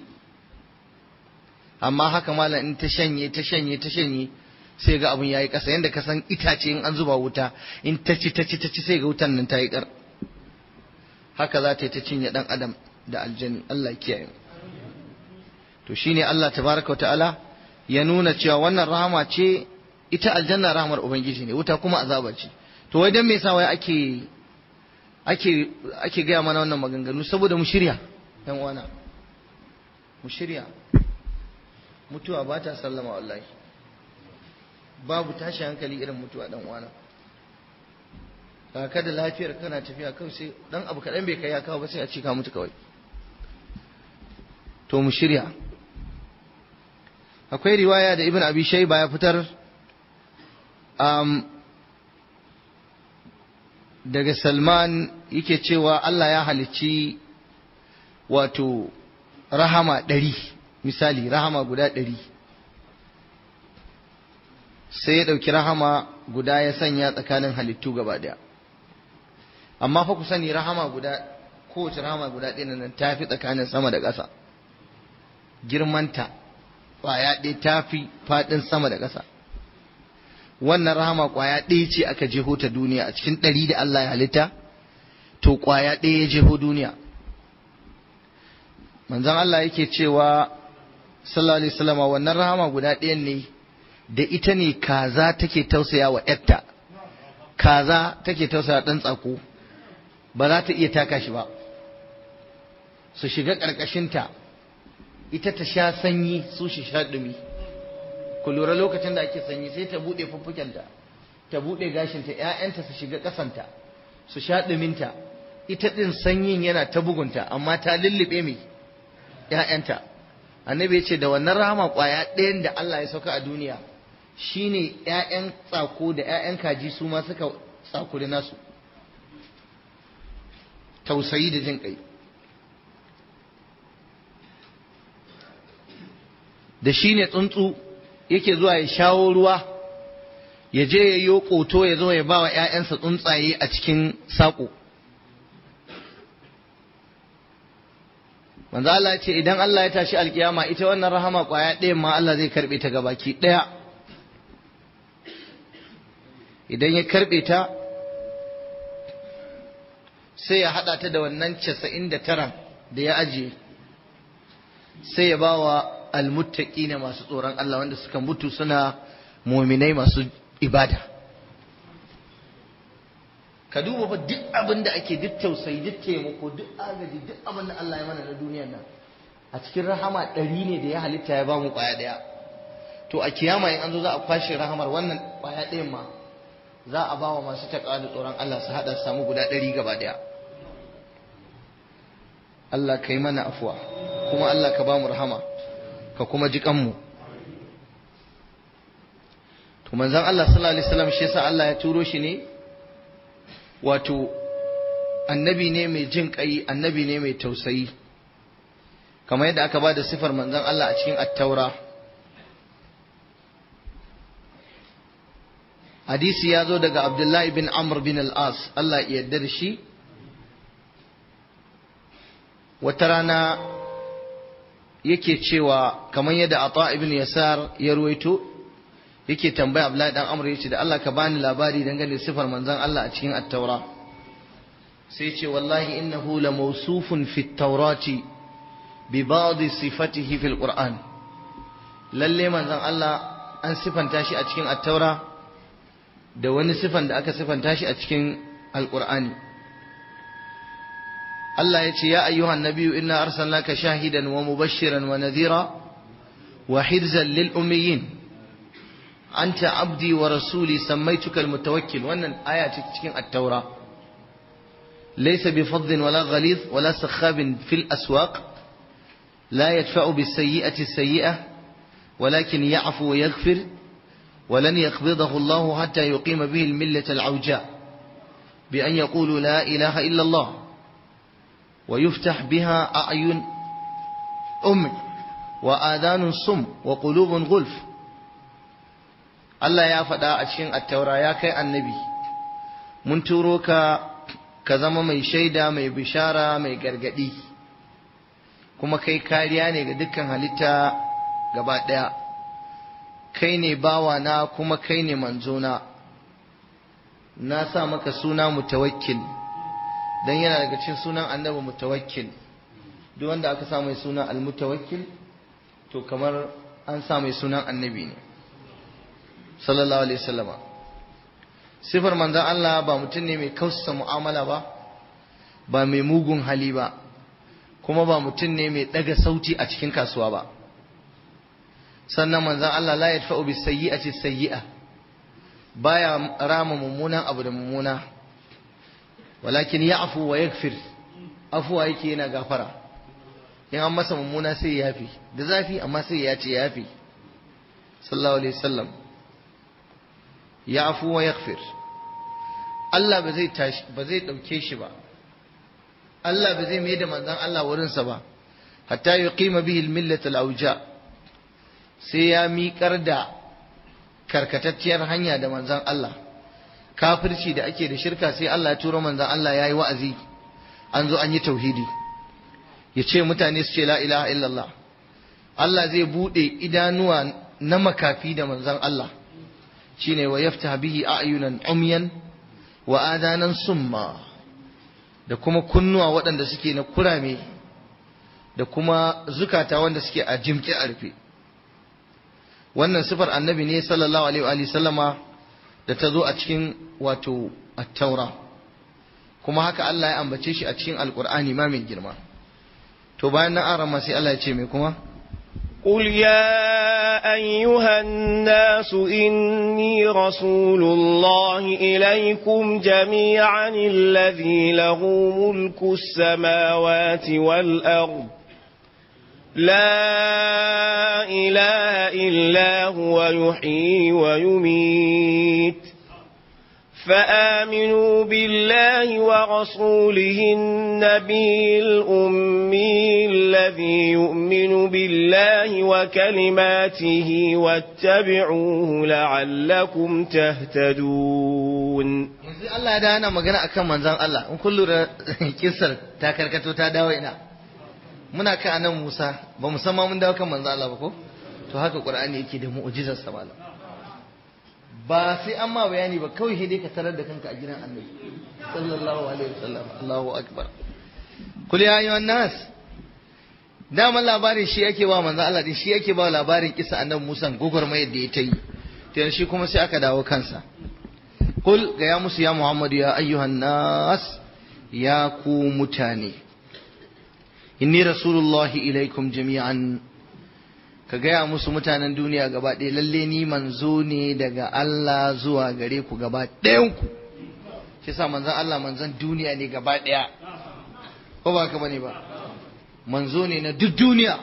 amma haka malam in ta shanye ta shanye ta shanye sai ga abun yayi ƙasa yanda ka san itace in an zuba wuta in ta ci ta ci ta ci sai ga wutan nan ta yi ƙar haka za ta yi ta cinye ɗan adam da aljani Allah kiyaye to shine Allah tabaraka ta'ala ya nuna cewa wannan rahama ce ita aljanna rahamar ubangiji ne wuta kuma azaba ce to wai dan me yasa wai ake ake ake gaya mana wannan maganganu saboda mu shirya dan uwana mu shirya mutuwa ba ta sallama wallahi babu tashi hankali irin mutuwa dan uwana ka da lafiyar kana tafiya kawai sai dan abu kaɗan bai kai ya kawo ba sai a ce ka mutu kawai to mu shirya akwai riwaya da ibn abi shayba ya fitar um, daga salman yake cewa Allah ya halicci wato rahama ɗari misali rahama guda ɗari sai ya ɗauki rahama guda ya sanya tsakanin halittu gaba ɗaya amma fa ku sani rahama guda kowace rahama guda ɗaya nan ta fi tsakanin sama da ƙasa girmanta ƙwaya ɗaya ta fi faɗin sama da ƙasa wannan rahama ƙwaya ɗaya ce aka jeho ta duniya a cikin ɗari da Allah ya halitta to ƙwaya ɗaya ya jeho duniya manzon Allah yake cewa sallallahu alaihi wasallam wannan rahama guda ɗayan ne da ita ne kaza take tausaya wa ‘yarta, kaza take tausaya ɗan tsako, ba za ta iya taka shi ba, su shiga ƙarƙashinta, ita ta sha sanyi su shi sha ɗumi. Ku lura lokacin da ake sanyi sai ta buɗe fuffukenta, ta buɗe gashinta, ‘ya'yanta su shiga ƙasanta, su sha ɗuminta, ita ɗin sanyin yana ta bugunta, amma ta lullube mai ‘ya'yanta. Annabi ya ce da wannan rahama ƙwaya ɗayan da Allah ya sauka a duniya, shine ‘ya'yan tsako da ‘ya'yan kaji su ma suka tsakuri nasu tausayi da jin ƙai da shi ne tsuntsu yake zuwa ya shawo ruwa ya je ya yi ƙoto ya zo ya ba wa ‘ya'yansa tsuntsaye a cikin saƙo manzo Allah ce idan Allah ya tashi alkiyama ita wannan rahama ƙwaya ɗayan ma Allah zai karɓe ta gabaki ɗaya idan ya karɓe ta sai ya haɗa ta da wannan casa'in da tara da ya ajiye sai ya ba wa almuttaki na masu tsoron Allah wanda suka mutu suna muminai masu ibada ka duba fa duk abin da ake duk tausayi duk taimako duk agaji duk abin da Allah ya mana na duniyar nan a cikin rahama ɗari ne da ya halitta ya ba mu ƙwaya ɗaya to a kiyama in an zo za a kwashe rahamar wannan ƙwaya ɗayan ma za a ba wa masu taƙa da tsoron Allah su haɗa su samu guda ɗari gaba ɗaya Allah ka yi mana afuwa kuma Allah ka ba mu rahama ka kuma ji kanmu to manzon Allah sallallahu alaihi wasallam shi yasa Allah ya turo shi ne wato annabi ne mai jin kai annabi ne mai tausayi kamar yadda aka ba da sifar manzon Allah a cikin at-taura hadisi ya zo daga abdullahi bin amr bin al-as Allah ya yarda da shi wata rana yake cewa kamar yadda ata ibn yasar ya ruwaito yake tambaya abdullahi dan amr yace da Allah ka bani labari dangane da sifar manzon Allah a cikin at-taura sai ce wallahi innahu la mawsufun fi at-taurati bi ba'd sifatihi fi al-qur'an lalle manzon Allah an sifanta shi a cikin at-taura da wani sifan da aka sifanta shi a cikin alkur'ani Allah ya ce ya ayyuhan nabiyyu inna arsalnaka shahidan wa mubashiran wa nadhira wa hirzan lil ummiyin anta abdi wa rasuli sammaytuka almutawakkil wannan aya ce cikin at-taura laysa bi faddin wala ghalidh wala sakhabin fil aswaq la yadfa'u bis sayyi'ati as-sayyi'ah ولكن يعفو ويغفر ولن يقبضه الله حتى يقيم به الملة العوجاء بأن يقولوا لا إله إلا الله ويفتح بها أعين أم وآذان صم وقلوب غلف Allah ya faɗa a cikin attaura ya kai annabi mun turo ka ka zama mai shaida mai bishara mai gargaɗi kuma kai kariya ne ga dukkan halitta gaba ɗaya kai ne bawana kuma kai ne manzona na sa maka suna mutawakkil dan yana daga cikin sunan annabi mutawakkil duk wanda aka sa mai suna almutawakkil to kamar an sa mai sunan annabi ne sallallahu alaihi wasallama sifar manzon Allah ba mutum ne mai kausa mu'amala ba ba mai mugun hali ba kuma ba mutum ne mai daga sauti a cikin kasuwa ba sannan manzon Allah la yadfa'u bis sayyi'ati sayyi'a baya rama mummunan abu da mummuna walakin ya'fu wa yaghfir afuwa yake yana gafara in an masa mummuna sai ya yafi da zafi amma sai ya ce ya yafi sallallahu alaihi wasallam ya'fu wa yaghfir Allah ba zai tashi ba zai dauke shi ba Allah ba zai mai da manzon Allah wurinsa ba hatta yuqima bihi al-millat al-awja sai ya miƙar da karkatacciyar hanya da manzon Allah kafirci da ake da shirka sai Allah ya turo manzon Allah yayi wa'azi an zo an yi tauhidi ya ce mutane su ce la ilaha illallah Allah zai bude idanuwa na makafi da manzon Allah shine wa yaftah bihi a'yunan umyan wa adanan summa da kuma kunnuwa waɗanda suke na kurame da kuma zukata wanda suke a jimƙe a rufe wannan sifar annabi ne sallallahu alaihi wa sallama da ta zo a cikin wato at-taura kuma haka Allah ya ambace shi a cikin alkur'ani ma mai girma to bayan nan arama sai Allah ya ce mai kuma قل يا أيها الناس إني رسول الله إليكم جميعا الذي له ملك السماوات والأرض لا إله إلا هو يحيي ويميت فآمنوا بالله ورسوله النبي الأمي الذي يؤمن بالله وكلماته واتبعوه لعلكم تهتدون yanzu Allah da ana magana akan manzon Allah in kun lura kissar ta karkato ta dawo ina muna kan anan Musa ba mu san ma mun dawo kan manzon Allah ba ko to haka Qur'ani yake da mu'jizar sa malam ba sai an ma bayani ba kawai sai dai ka tarar da kanka a gidan annabi sallallahu alaihi wasallam Allahu akbar kul ya ayyuhan nas daman labarin shi yake ba manzo Allah din shi yake ba labarin kisa annabi Musa gogormayar da ya ta yi to shi kuma sai aka dawo kansa kul ga ya musu ya Muhammadu ya ayyuhan nas ya ku mutane inni rasulullahi ilaikum jami'an ka gaya musu mutanen duniya gaba ɗaya lalle ni manzo ne daga Allah zuwa gare ku gaba ɗayanku shi sa manzon Allah manzon duniya ne gaba ɗaya ko ba ka bane ba manzo ne na duk duniya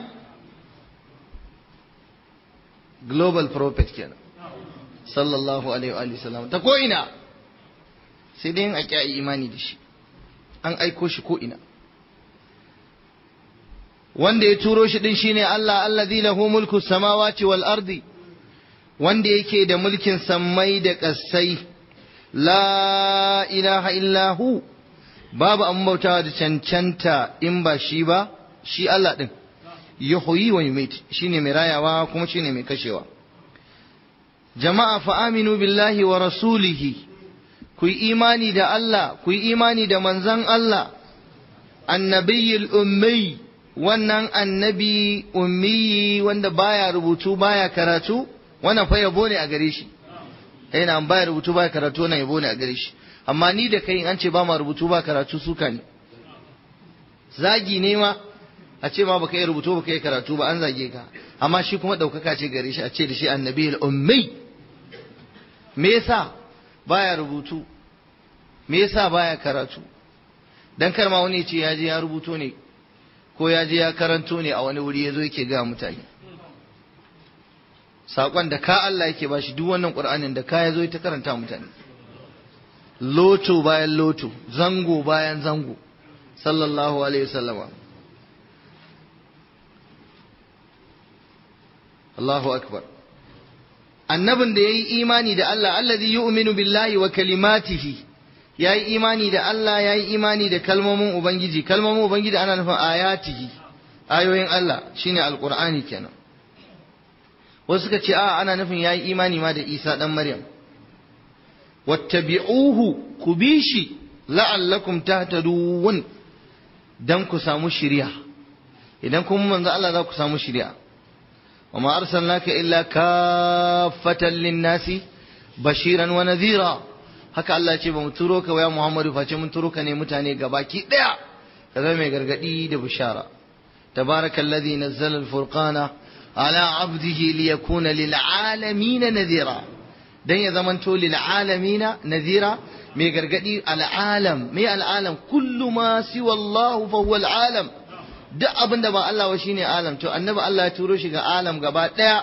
global prophet kenan sallallahu alaihi wa sallam ta ko ina sai dai a ƙi imani da shi an aiko shi ko ina wanda ya turo shi din shine Allah allazi lahu mulku samawati wal ardi wanda yake da mulkin sammai da ƙasai la ilaha illa hu babu an bautawa da cancanta in ba shi ba shi Allah din yuhyi wa yumit shine mai rayawa kuma shine mai kashewa jama'a fa aminu billahi wa rasulihi ku yi imani da Allah ku yi imani da manzon Allah annabiyul ummi wannan annabi ummiyi wanda baya rubutu baya karatu wannan fa yabo ne a gare shi yana baya rubutu baya karatu wannan yabo ne a gare shi amma ni da kai an ce ba ma rubutu ba karatu suka ne zagi ne ma a ce ma baka yi rubutu baka yi karatu ba an zage ka amma shi kuma daukaka ce gare shi a ce da shi annabi ummi me yasa baya rubutu me yasa baya karatu dan kar ma wani ce ya je ya rubuto ne ko ya je ya karanto ne a wani wuri ya zo yake ga mutane saƙon da ka Allah yake ba shi duk wannan ƙur'anin da ka ya zo ta karanta mutane loto bayan loto zango bayan zango sallallahu alaihi wasallama Allahu akbar annabin da ya yi imani da Allah allazi yu'minu billahi wa kalimatihi ya yi imani da Allah ya yi imani da kalmomin Ubangiji kalmomin Ubangiji ana nufin ayatihi ayoyin Allah shine alqur'ani kenan wasu suka ce a ana nufin ya yi imani ma da Isa dan Maryam wattabi'uhu ku bi shi la'allakum tahtadun dan ku samu shiriya idan kuma manzo Allah za ku samu shiriya وما أرسلناك إلا كافة للناس بشيرا ونذيرا haka Allah ce ba mu turo ka ya Muhammadu face mun turo ka ne mutane gabaki daya ka zama mai gargadi da bishara tabarakallazi nazzala al-furqana ala abdihi liyakuna lil alamin nadhira dan ya zamanto lil alamina nazira mai gargadi al'alam mai al'alam kullu ma siwa Allah fa huwa al'alam duk abin da ba Allah ba shine alam to annabi Allah ya turo shi ga alam gaba daya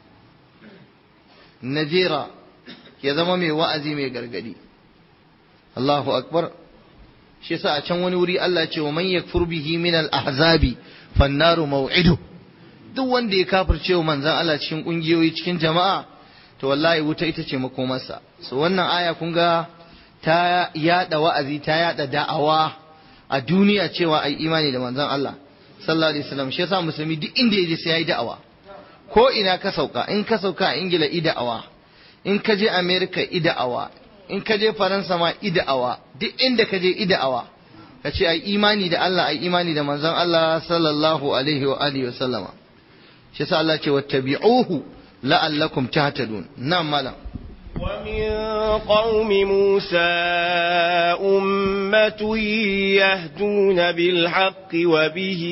nazira ya zama mai wa'azi mai gargadi Allahu akbar shi yasa a can wani wuri Allah ce wa man yakfur bihi min al-ahzabi fannaru maw'idu duk wanda ya kafirce wa manzon Allah cikin kungiyoyi cikin jama'a to wallahi wuta ita ce makomarsa so wannan aya kun ga ta yada wa'azi ta yada da'awa a duniya cewa ai imani da manzon Allah sallallahu alaihi wasallam shi yasa musulmi duk inda yaje sai yayi da'awa ko ina ka sauka in ka sauka a Ingila i da'awa in ka je America i da'awa in ka je Faransa ma i da'awa duk inda ka je i da'awa ka ce ai imani da Allah ai imani da manzon Allah sallallahu alaihi wa alihi wasallama shi yasa Allah ce wattabi'uhu la'allakum tahtadun na'am malam ومن قوم موسى أمة يهدون بالحق وبه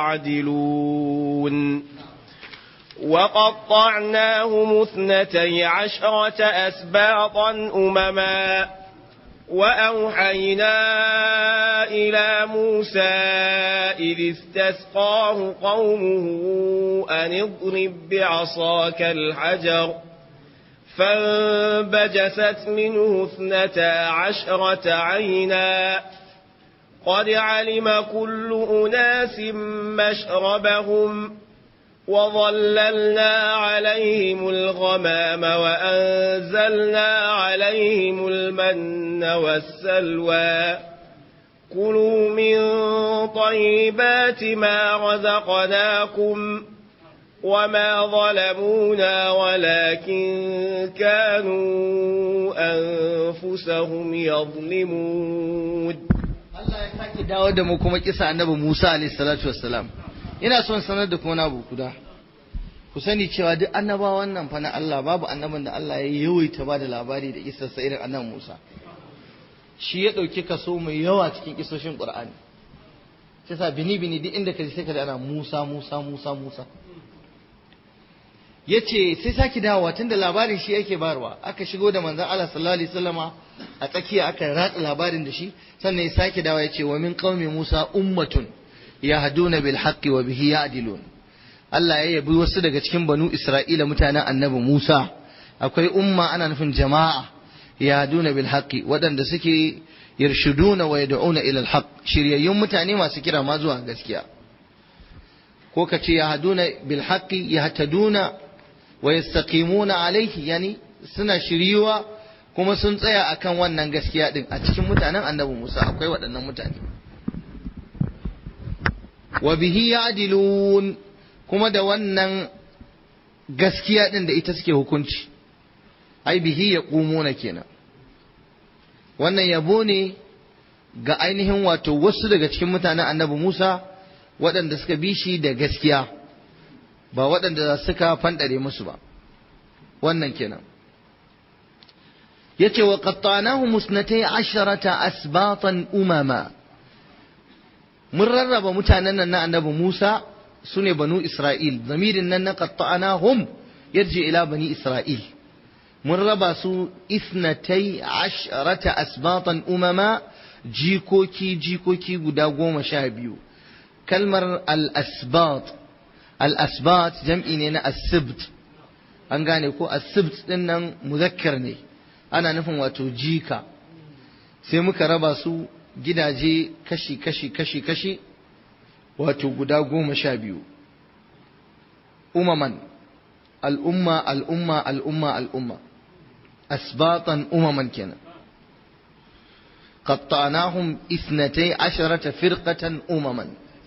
يعدلون وقطعناهم اثنتي عشرة أسباطا أمما وأوحينا إلى موسى إذ استسقاه قومه أن اضرب بعصاك الحجر فانبجست منه اثنتا عشرة عينا قد علم كل أناس مشربهم وظللنا عليهم الغمام وأنزلنا عليهم المن والسلوى كلوا من طيبات ما رزقناكم وما ظلمونا ولكن كانوا أنفسهم يظلمون Allah ya sake dawo da mu kuma kisa annabi Musa alaihi salatu wassalam ina son sanar da kuma abu guda ku sani cewa duk annabawan nan fa na Allah babu annabin da Allah ya yawaita ba da labari da kisarsa irin annabi Musa shi ya ɗauki kaso mai yawa cikin kisoshin Qur'ani sai sa bini bini duk inda ka ji sai ka ana Musa Musa Musa Musa yace sai saki dawowa tunda labarin shi yake barwa aka shigo da manzon Allah sallallahu alaihi wasallama a tsakiya aka ratsa labarin da shi sannan ya sake dawowa yace wa min qaumi Musa ummatun yahduna bil haqqi wa bihi ya'dilun Allah ya yabi wasu daga cikin banu Isra'ila mutanen annabi Musa akwai umma ana nufin jama'a yahduna bil haqqi waɗanda suke yarshuduna wa yad'una ila al haqq shiryayyun mutane masu kira ma zuwa gaskiya ko ka ce yahduna bil haqqi yahtaduna wa yastaqimuna alaihi yani suna shiriwa kuma sun tsaya akan wannan gaskiya din a cikin mutanen annabi Musa akwai waɗannan mutane wa bihi ya'dilun kuma da wannan gaskiya din da ita suke hukunci ai bihi yaqumuna kenan wannan yabo ne ga ainihin wato wasu daga cikin mutanen annabi Musa waɗanda suka bi shi da gaskiya ba waɗanda suka fanɗare musu ba wannan kenan yace wa qattanahu musnatai asharata asbatan umama mun rarraba mutanen nan na annabi Musa sune banu Isra'il zamirin nan na qattanahum yarji ila bani Isra'il mun raba su isnatai asharata asbatan umama jikoki jikoki guda goma sha biyu kalmar al-asbat al-asbat jam'i ne na as-sibt an gane ko as-sibt din nan muzakkar ne ana nufin wato jika sai muka raba su gidaje kashi kashi kashi kashi wato guda goma sha biyu umaman al'umma al'umma al'umma al'umma asbatan umaman kenan قطعناهم اثنتي عشرة فرقة أمما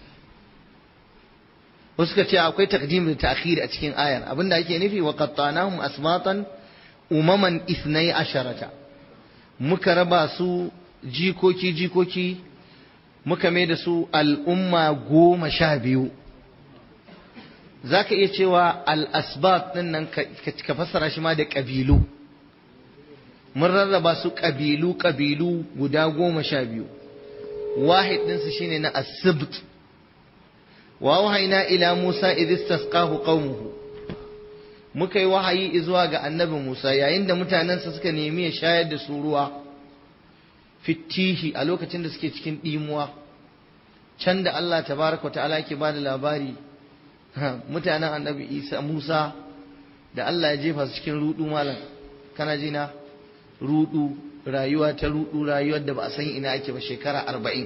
suka ce akwai takdim da ta'khir a cikin ayar abinda ake nufi wa qattanahum asmatan umaman ithnai asharata muka raba su jikoki jikoki muka mai da su al'umma goma sha biyu zaka iya cewa al-asbat din nan ka fassara shi ma da ƙabilu mun rarraba su ƙabilu ƙabilu guda goma sha biyu wahid ɗinsu shine na asibt wa wahaina ila musa idh istasqahu qaumuhu muka yi wahayi zuwa ga annabi Musa yayin da mutanensa suka nemi ya shayar da su ruwa fitihi a lokacin da suke cikin ɗimuwa can da Allah tabaraka ta'ala yake bada labari mutanen annabi Isa Musa da Allah ya jefa su cikin rudu malam kana jina rudu rayuwa ta rudu rayuwar da ba a san ina ake ba shekara arba'in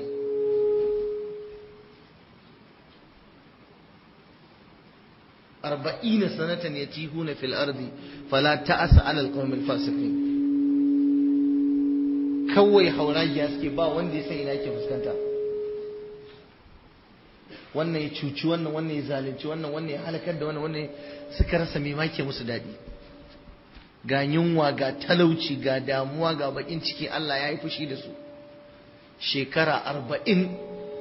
arba'ina sanatan yatihuna fil ardi fala ta'asa ala alqawmil fasiqin kawai hauragiya suke ba wanda ya san ina yake fuskanta wannan ya cuci wannan wannan ya zalunci wannan wannan ya halakar da wannan wannan suka rasa me make musu daɗi ga yunwa ga talauci ga damuwa ga bakin ciki Allah ya yi fushi da su shekara arba'in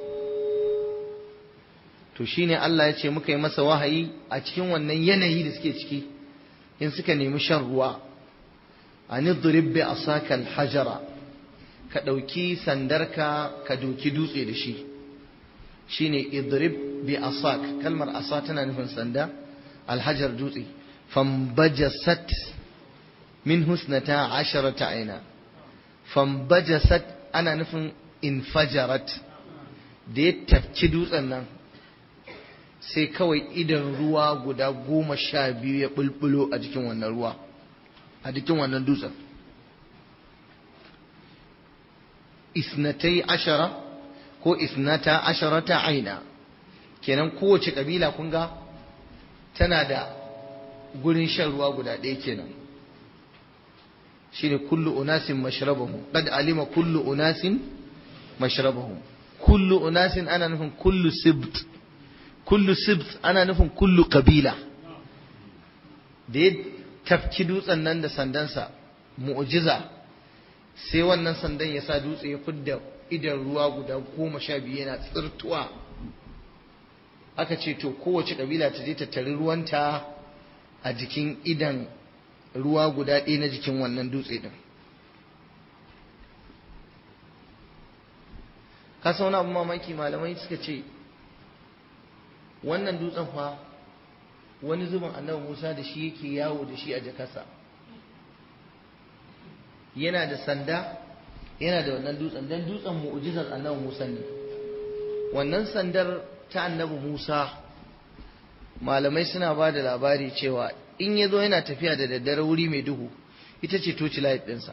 to shine Allah ya ce muka yi masa wahayi a cikin wannan yanayi da suke ciki in suka nemi shan ruwa an idrib bi asaka hajara ka ɗauki sandarka ka doki dutse da shi shine idrib bi asak kalmar asa tana nufin sanda alhajar dutse fambajasat min husnata asharata aina fambajasat ana nufin infajarat da ya tafki dutsen nan sai kawai idan ruwa guda goma sha biyu ya bulbulo a jikin wannan ruwa a jikin wannan dutsen isnatai ashara ko isnata asharata aina kenan kowace kabila kun ga tana da gurin shan ruwa guda ɗaya kenan shine kullu unasin mashrabahum qad alima kullu unasin mashrabahum kullu unasin ana nufin kullu sibt kullu sibt ana nufin kullu kabila da ya tafki dutsen nan da sandansa mu'jiza sai wannan sandan ya sa dutse ya fidda idan ruwa guda goma sha biyu yana tsirtuwa aka ce to kowace kabila ta je ta tari ruwanta a jikin idan ruwa guda ɗaya na jikin wannan dutse din ka wani abu mamaki malamai suka ce wannan dutsen fa wani zubin annabi musa da shi yake yawo da shi a jakasa yana da sanda yana da wannan dutsen dan dutsen mu'jizar annabi Musa ne wannan sandar ta annabi Musa malamai suna ba da labari cewa in ya zo yana tafiya da daddare wuri mai duhu ita ce toci light ɗinsa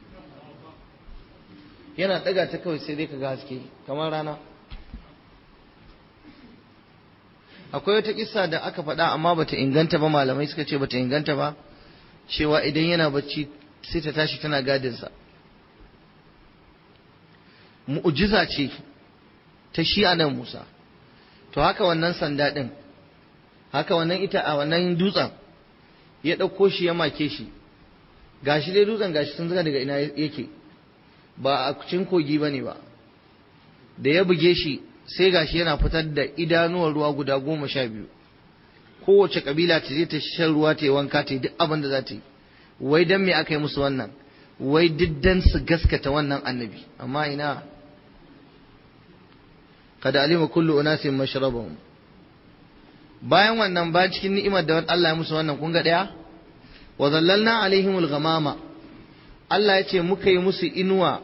yana ɗaga ta kawai sai dai ka ga haske kamar rana akwai wata kissa da aka faɗa amma bata inganta ba malamai suka ce bata inganta ba cewa idan yana bacci sai ta tashi tana gadinsa mu'jiza ce ta shi a nan Musa to haka wannan sanda ɗin haka wannan ita a wannan dutsen ya ɗauko shi ya make shi gashi dai dutsen gashi sun zaga daga ina yake ba a cikin kogi ba ne ba da ya buge shi sai gashi yana fitar da idanuwar ruwa guda goma sha biyu kowace kabila ta je ta shan ruwa ta yi wanka ta yi duk abin da za ta yi wai dan me aka yi musu wannan wai diddan su gaskata wannan annabi amma ina kada alima kullu unasin mashrabahum bayan wannan ba cikin ni'imar da Allah ya musu wannan kun ga daya wa zallalna alaihimul ghamama Allah ya ce muka yi musu inuwa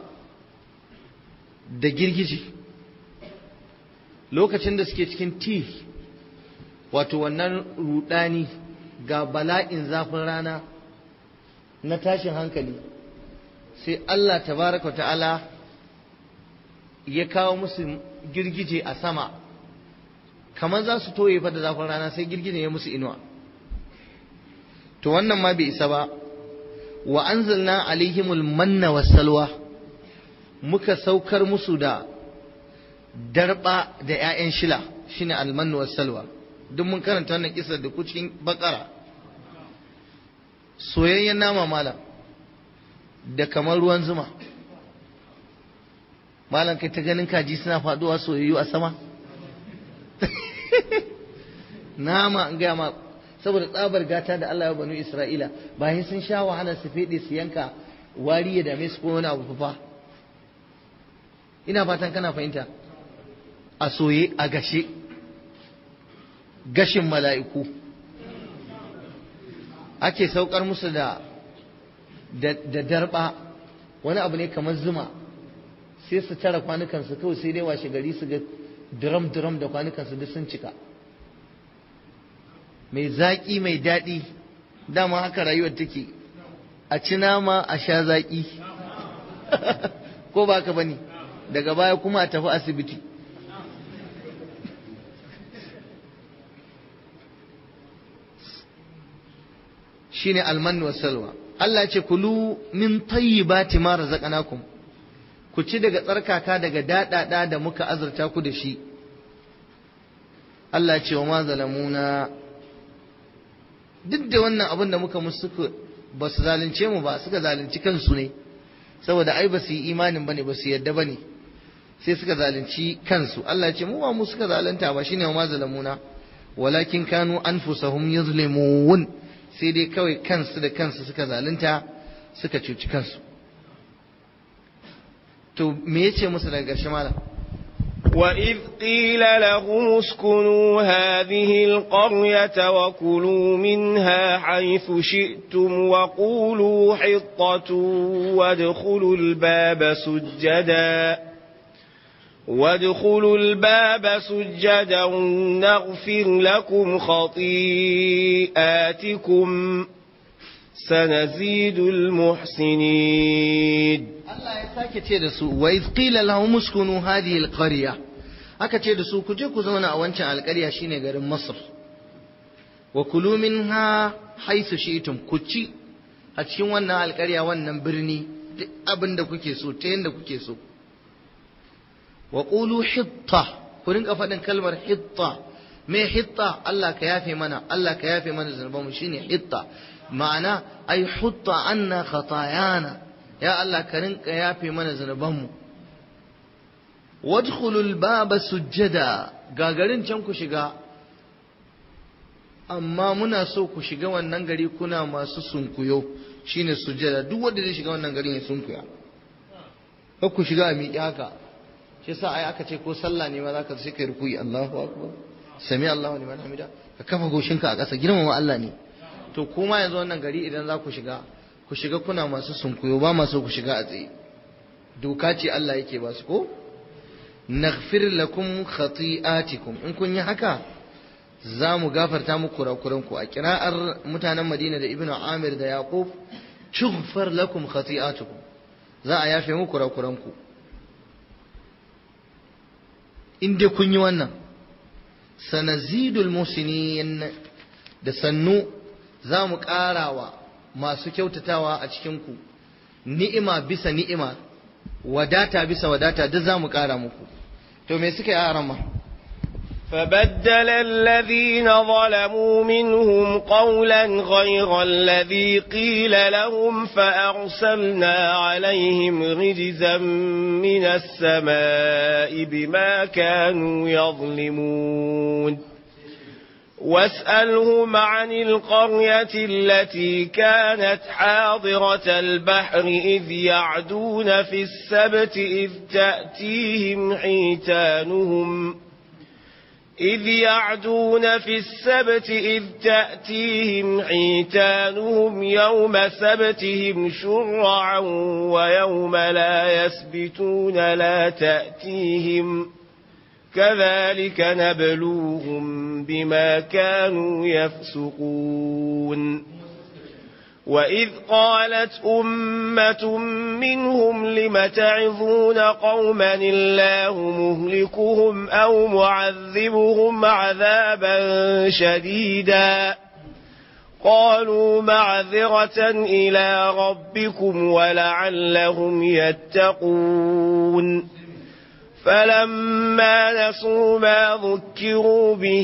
da girgiji lokacin da suke cikin ti wato wannan rudani ga bala'in zafin rana na tashin hankali sai Allah tabaraka ta'ala ya kawo musu girgije a sama kamar za su toye fa da zafin rana sai girgije ya musu inuwa to wannan ma bai isa ba wa anzalna alaihimul manna wassalwa muka saukar musu da darba da 'ya'yan shila shine almannu wassalwa duk mun karanta wannan kisa da ku cikin bakara soyayyen nama malam da kamar ruwan zuma malam kai ta ganin kaji suna faduwa soyayyu a sama nama an gaya ma saboda tsabar gata da Allah ya banu Isra'ila bayan sun sha wahala su fede su yanka wari ya dame su ko wani abu fa ina fatan kana fahimta a soye a gashe gashin mala'iku ake saukar musu da da darba wani abu ne kamar zuma sai su tara kwanukansu kawai sai dai washe gari su ga drum drum da kwanukansu duk sun cika mai zaƙi mai daɗi dama haka rayuwar take a ci nama a sha zaƙi ko ba ka bane daga baya kuma a tafi asibiti shine almannu wa salwa Allah ce kulu min tayyibati ma razaqnakum ku ci daga tsarkaka daga dadada da muka azurta ku da shi Allah ce wa ma zalamuna duk da wannan abin da muka musu ba su zalunce mu ba suka zalunci kansu ne saboda ai ba su yi imanin bane ba su yadda bane sai suka zalunci kansu Allah ce mu ba mu suka zalunta ba shine wa ma zalamuna walakin kanu anfusahum yuzlimun sai dai kawai kansu da kansu suka zalunta suka cuci kansu to me yace musu daga ƙarshe malam وإذ قيل لهم اسكنوا هذه القرية وكلوا منها حيث شئتم وقولوا حطة وادخلوا الباب سجدا وادخلوا الباب سجدا نغفر لكم خطيئاتكم سنزيد المحسنين Allah ya sake ce da su wa iz qila lahum uskunu hadhihi alqarya aka ce da su ku je ku zauna a wancan alƙarya shine garin Masar wa kulu minha haythu shi'tum ku ci a cikin wannan alƙarya wannan birni duk abin da kuke so ta yanda kuke so wa qulu hitta ku rinka faɗin kalmar hitta me hitta Allah ka yafe mana Allah ka yafe mana zunubanmu shine hitta ma'ana ai hutta anna khatayana ya Allah ka rinka yafe mana zunubanmu wadkhulul baba sujjada gagarin can ku shiga amma muna so ku shiga wannan gari kuna masu sunkuyo shine sujjada duk wanda zai shiga wannan garin ya sunkuya kar ku shiga a miƙe haka shi yasa ai aka ce ko sallah ne ma zaka sai kai rukuyi Allahu akbar sami Allahu liman hamida ka kafa goshinka a ƙasa girmama Allah ne to kuma yanzu wannan gari idan za ku shiga ku shiga kuna masu sunkuyo ba masu ku shiga a tsaye doka ce Allah yake ba su ko naghfir lakum khati'atikum in kun yi haka za mu gafarta muku kurakuran ku a kira'ar mutanen Madina da Ibn Amir da Yaqub tughfar lakum khati'atukum za a yafe muku kurakuran ku in dai kun yi wannan sanazidul musinin da sannu za mu ƙarawa masu kyautatawa a cikinku ni'ima bisa ni'ima wadata bisa wadata duk za mu ƙara muku to me suka yi a rama فبدل الذين ظلموا منهم قولا غير الذي قيل لهم فأرسلنا عليهم رجزا من السماء بما كانوا يظلمون واسألهم عن القرية التي كانت حاضرة البحر إذ يعدون في السبت إذ تأتيهم حيتانهم إذ يعدون في السبت إذ تأتيهم حيتانهم يوم سبتهم شرعا ويوم لا يسبتون لا تأتيهم كذلك نبلوهم بما كانوا يفسقون وإذ قالت أمة منهم لم تعظون قوما الله مهلكهم أو معذبهم عذابا شديدا قالوا معذرة إلى ربكم ولعلهم يتقون فلما نسوا ما ذكروا به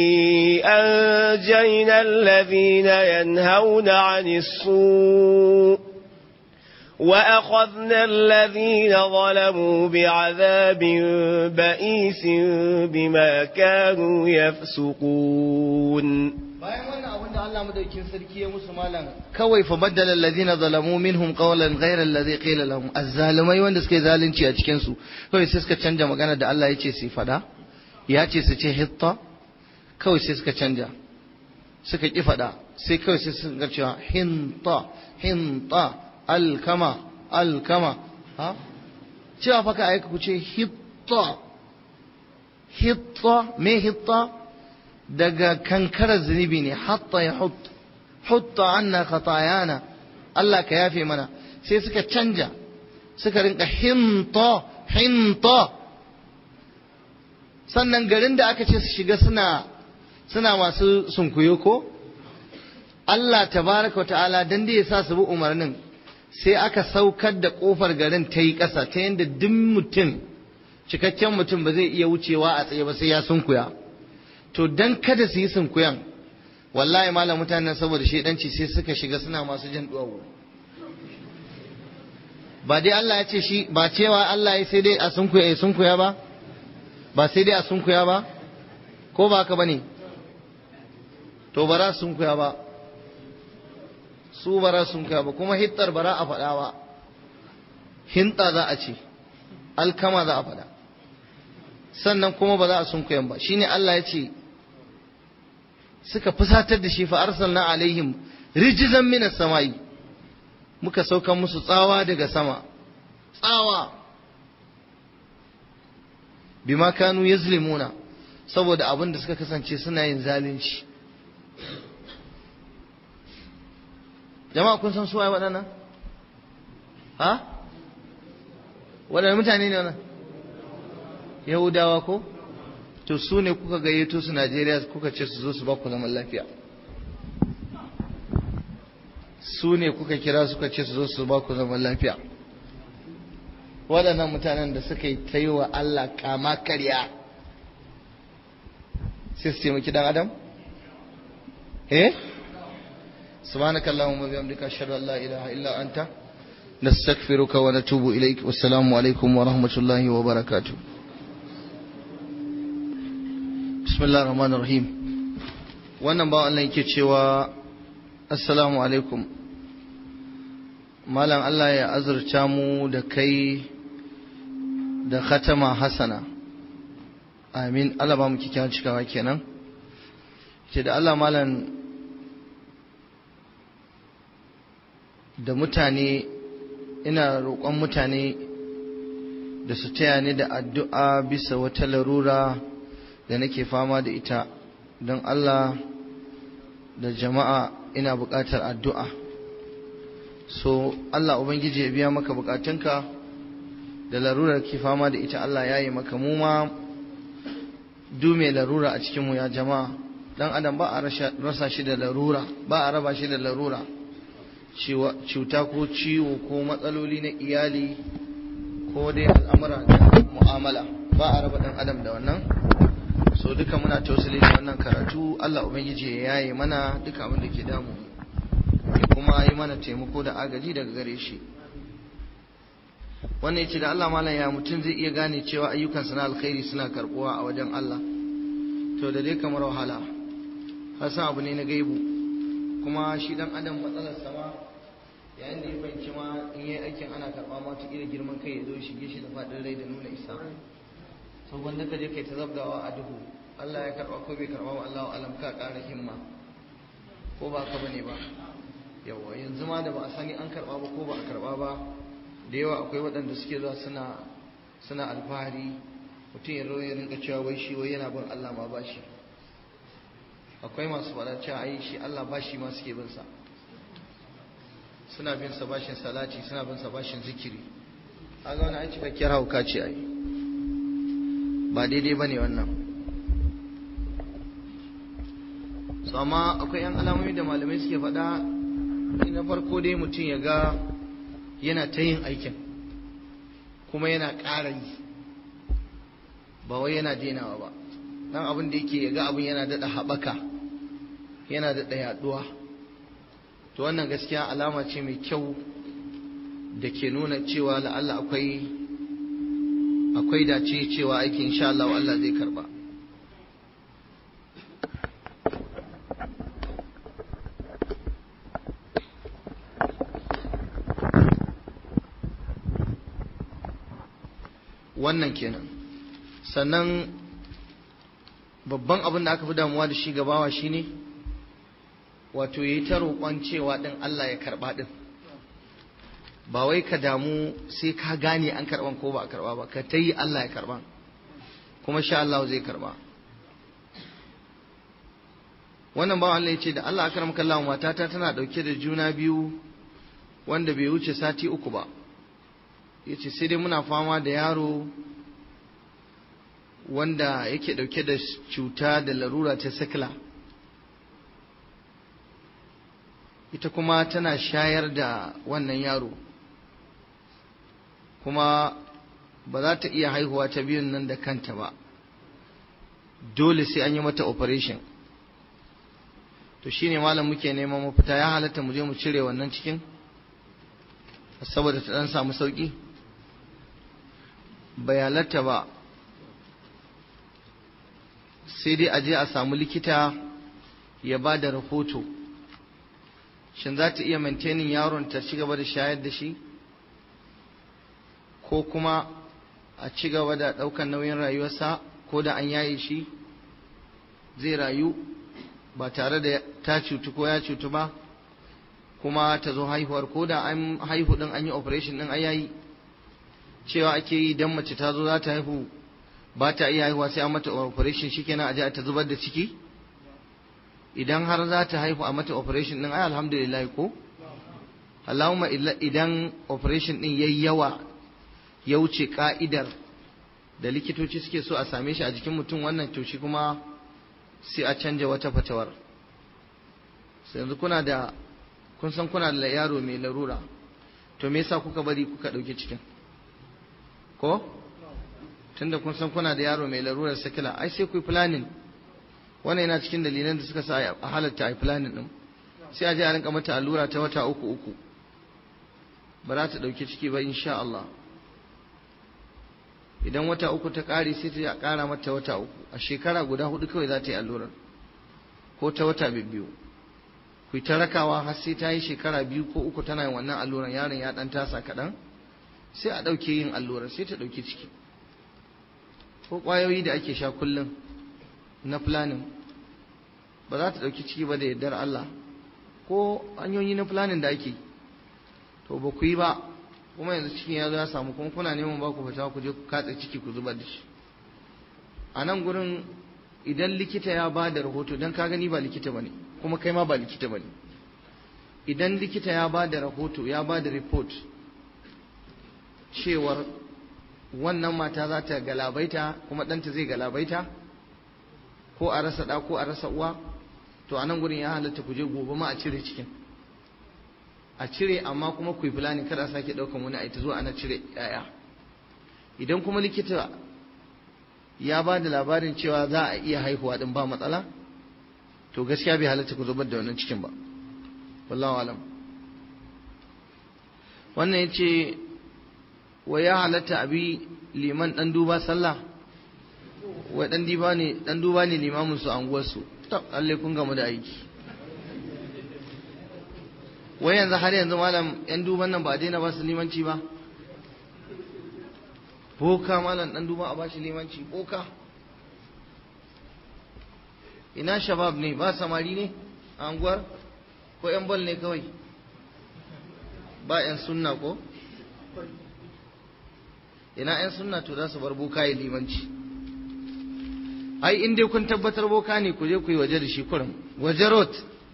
أنجينا الذين ينهون عن السوء وأخذنا الذين ظلموا بعذاب بئيس بما كانوا يفسقون bayan wannan abin da Allah madaukin sarki ya musu malam kawai fa baddala alladhina zalamu minhum qawlan ghayra alladhi qila lahum azzalimai wanda suka yi zalunci a cikin su kawai sai suka canja magana da Allah ya ce su fada ya ce su ce hitta kawai sai suka canja suka ki fada sai kawai sai sun ga cewa hinta hinta alkama alkama ha cewa fa ka aika ku ce hitta hitta me hitta daga kankarar zunubi ne hatta ya hut hutta anna khatayana Allah ka yafe mana sai suka canja suka rinka hinta hinta sannan garin da aka ce su shiga suna suna masu sunkuyo ko Allah tabaraka wa ta'ala dan da ya sa su bi umarnin sai aka saukar da kofar garin ta yi ƙasa ta yadda duk mutum cikakken mutum ba zai iya wucewa a tsaye ba sai ya sunkuya to dan kada su yi sunkuyan wallahi malam mutanen saboda shedanci sai suka shiga suna masu jan duwawu ba dai Allah ya ce shi ba cewa Allah ya sai dai a sunkuya ya sunkuya ba ba sai dai a sunkuya ba ko ba haka bane to bara sunkuya ba su bara sunkuya ba kuma hittar bara a faɗa ba hinta za a ce alkama za a faɗa sannan kuma ba za a sunkuyan ba shine Allah ya ce suka fusatar da shi fa arsalna alaihim rijzan minas samai muka sauka musu tsawa daga sama tsawa bima kanu yazlimuna saboda abin da suka kasance suna yin zalunci jama'a kun san suwaye waɗannan ha waɗannan mutane ne wannan yahudawa ko to su ne kuka gayyato su najeriya kuka ce su zo su ba ku zaman lafiya su ne kuka kira suka ce su zo su ba ku zaman lafiya waɗannan mutanen da suka yi ta yi wa Allah kama karya sai su taimaki dan adam eh سبحانك اللهم وبحمدك اشهد ان لا اله الا انت نستغفرك ونتوب اليك والسلام عليكم ورحمه الله وبركاته بسم الله الرحمن الرحيم wannan ba Allah yake cewa assalamu alaikum malam Allah ya azurta mu da kai da khatama hasana amin Allah ba mu kikkiawar cikawa kenan ce da Allah malam da mutane ina roƙon mutane da su taya ni da addu'a bisa wata larura da nake fama da ita don Allah da jama'a ina buƙatar addu'a so Allah Ubangiji ya biya maka buƙatunka da larurar ke fama da ita Allah ya yi maka mu ma dume larura a cikinmu ya jama'a dan adam ba a rasa shi da larura ba a raba shi da larura cuta ko ciwo ko matsaloli na iyali ko dai al'amura da mu'amala ba a raba dan adam da wannan so duka muna tausali da wannan karatu Allah ubangiji ya yaye mana duka abin da ke damu ya kuma yi mana taimako da agaji daga gare shi wannan yace da Allah malam ya mutum zai iya gane cewa ayyukansa na alkhairi suna karbuwa a wajen Allah to da dai kamar wahala hasan abu ne na gaibu kuma shi dan adam matsalar sama yayin da ya fahimci ma in yi aikin ana karɓa ma ta ira girman kai ya zo shige shi da faɗin rai da nuna isa sau wanda ka je kai ta zabgawa a duhu Allah ya karɓa ko bai karɓa wa Allah alam ka ƙara himma ko ba ka bane ba yawa yanzu ma da ba a sani an karɓa ba ko ba a karɓa ba da yawa akwai waɗanda suke zuwa suna suna alfahari mutum ya zo ya rinka cewa wai shi wai yana bin Allah ma ba shi akwai masu faɗa cewa ai shi Allah ba shi ma suke bin sa suna bin sa bashin salati suna bin sa bashin zikiri kaga wani ai cikakkiyar hauka ce ai ba daidai bane wannan so amma akwai yan alamomi da malamai suke faɗa na farko dai mutum ya ga yana ta yin aikin kuma yana ƙara yi ba wai yana denawa ba dan abin da yake ya ga abin yana daɗa haɓaka yana daɗa yaɗuwa to wannan gaskiya alama ce mai kyau da ke nuna cewa la'alla akwai akwai dace cewa aikin insha Allah Allah zai karba wannan kenan sannan babban abin da aka fi damuwa da shi gabawa shine wato yi ta roƙon cewa ɗin Allah ya karɓa ɗin ba wai ka damu sai ka gane an karɓan ko ba a karɓa ba ka ta yi Allah ya karɓa kuma sha Allah zai karɓa wannan bawan Allah ya ce da Allah akaram kallahu matata tana ɗauke da juna biyu wanda bai wuce sati uku ba ya ce sai dai muna fama da yaro wanda yake ɗauke da cuta da larura ta sikila ita kuma tana shayar da wannan yaro kuma ba za ta iya haihuwa ta biyun nan da kanta ba dole sai an yi mata operation to shine malam muke neman mafita ya halatta mu je mu cire wannan cikin saboda ta dan samu sauki bai halatta ba sai dai a je a samu likita ya ba da rahoto shin za ta iya maintaining yaron ta ci gaba da shayar da shi ko kuma a ci gaba da ɗaukar nauyin rayuwarsa ko da an yaye shi zai rayu ba tare da ta cutu ko ya cutu ba kuma ta zo haihuwar ko da an haihu din an yi operation din ayayi cewa ake yi dan mace ta zo za ta haihu ba ta iya haihuwa sai an mata operation shikenan a je ta zubar da ciki idan har za ta haihu a mata operation din ai alhamdulillah ko Allahumma idan operation din yayi yawa ya wuce ka'idar da likitoci suke so a same shi a jikin mutum wannan to shi kuma sai a canja wata fatawar sai yanzu kuna da kun san kuna da yaro mai larura to me yasa kuka bari kuka ɗauki cikin ko tunda kun san kuna da yaro mai larurar sakila ai sai ku yi planning wannan yana cikin dalilan da suka sa a halatta a yi planning din sai a je a rinka mata allura ta wata uku uku ba za ta ɗauki ciki ba insha Allah idan wata uku ta ƙare sai ta ƙara mata wata uku a shekara guda hudu kawai za ta yi allurar ko ta wata biyu ku ta rakawa har sai ta yi shekara biyu ko uku tana yin wannan allurar yaron ya ɗan tasa kaɗan sai a ɗauke yin allurar sai ta ɗauki ciki ko ƙwayoyi da ake sha kullum na planning ba za ta ɗauki ciki ba da yardar Allah ko hanyoyi na planning da ake to ba ku yi ba kuma yanzu cikin ya zo ya samu kuma kuna neman ba ku fita ku je ku katse ciki ku zubar da shi a nan gurin idan likita ya ba da rahoto don ka gani ba likita ba ne kuma kai ma ba likita ba ne idan likita ya ba da rahoto ya ba da report cewar wannan mata za ta galabaita kuma ɗanta zai galabaita ko a rasa ɗa ko a rasa uwa to a nan gurin ya halatta ku je gobe ma a cire cikin a cire amma kuma ku yi fulani kada a sake ɗaukan wani a ita zuwa ana cire yaya idan kuma likita ya ba da labarin cewa za a iya haihuwa din ba matsala to gaskiya bai halatta ku zubar da wannan cikin ba wallahu alam wannan ya ce wa ya halatta abi liman ɗan duba sallah wa ɗan duba ne ɗan duba ne limamin su anguwarsu to Allah kun gamu da aiki wai yanzu har yanzu malam yan duban nan ba a daina ba su limanci ba boka malam dan duba a bashi limanci boka ina shabab ne ba samari ne a anguwar ko yan bal ne kawai ba yan sunna ko ina yan sunna to za su bar boka ya limanci ai in dai kun tabbatar boka ne ku je ku yi waje da shi kurum waje rot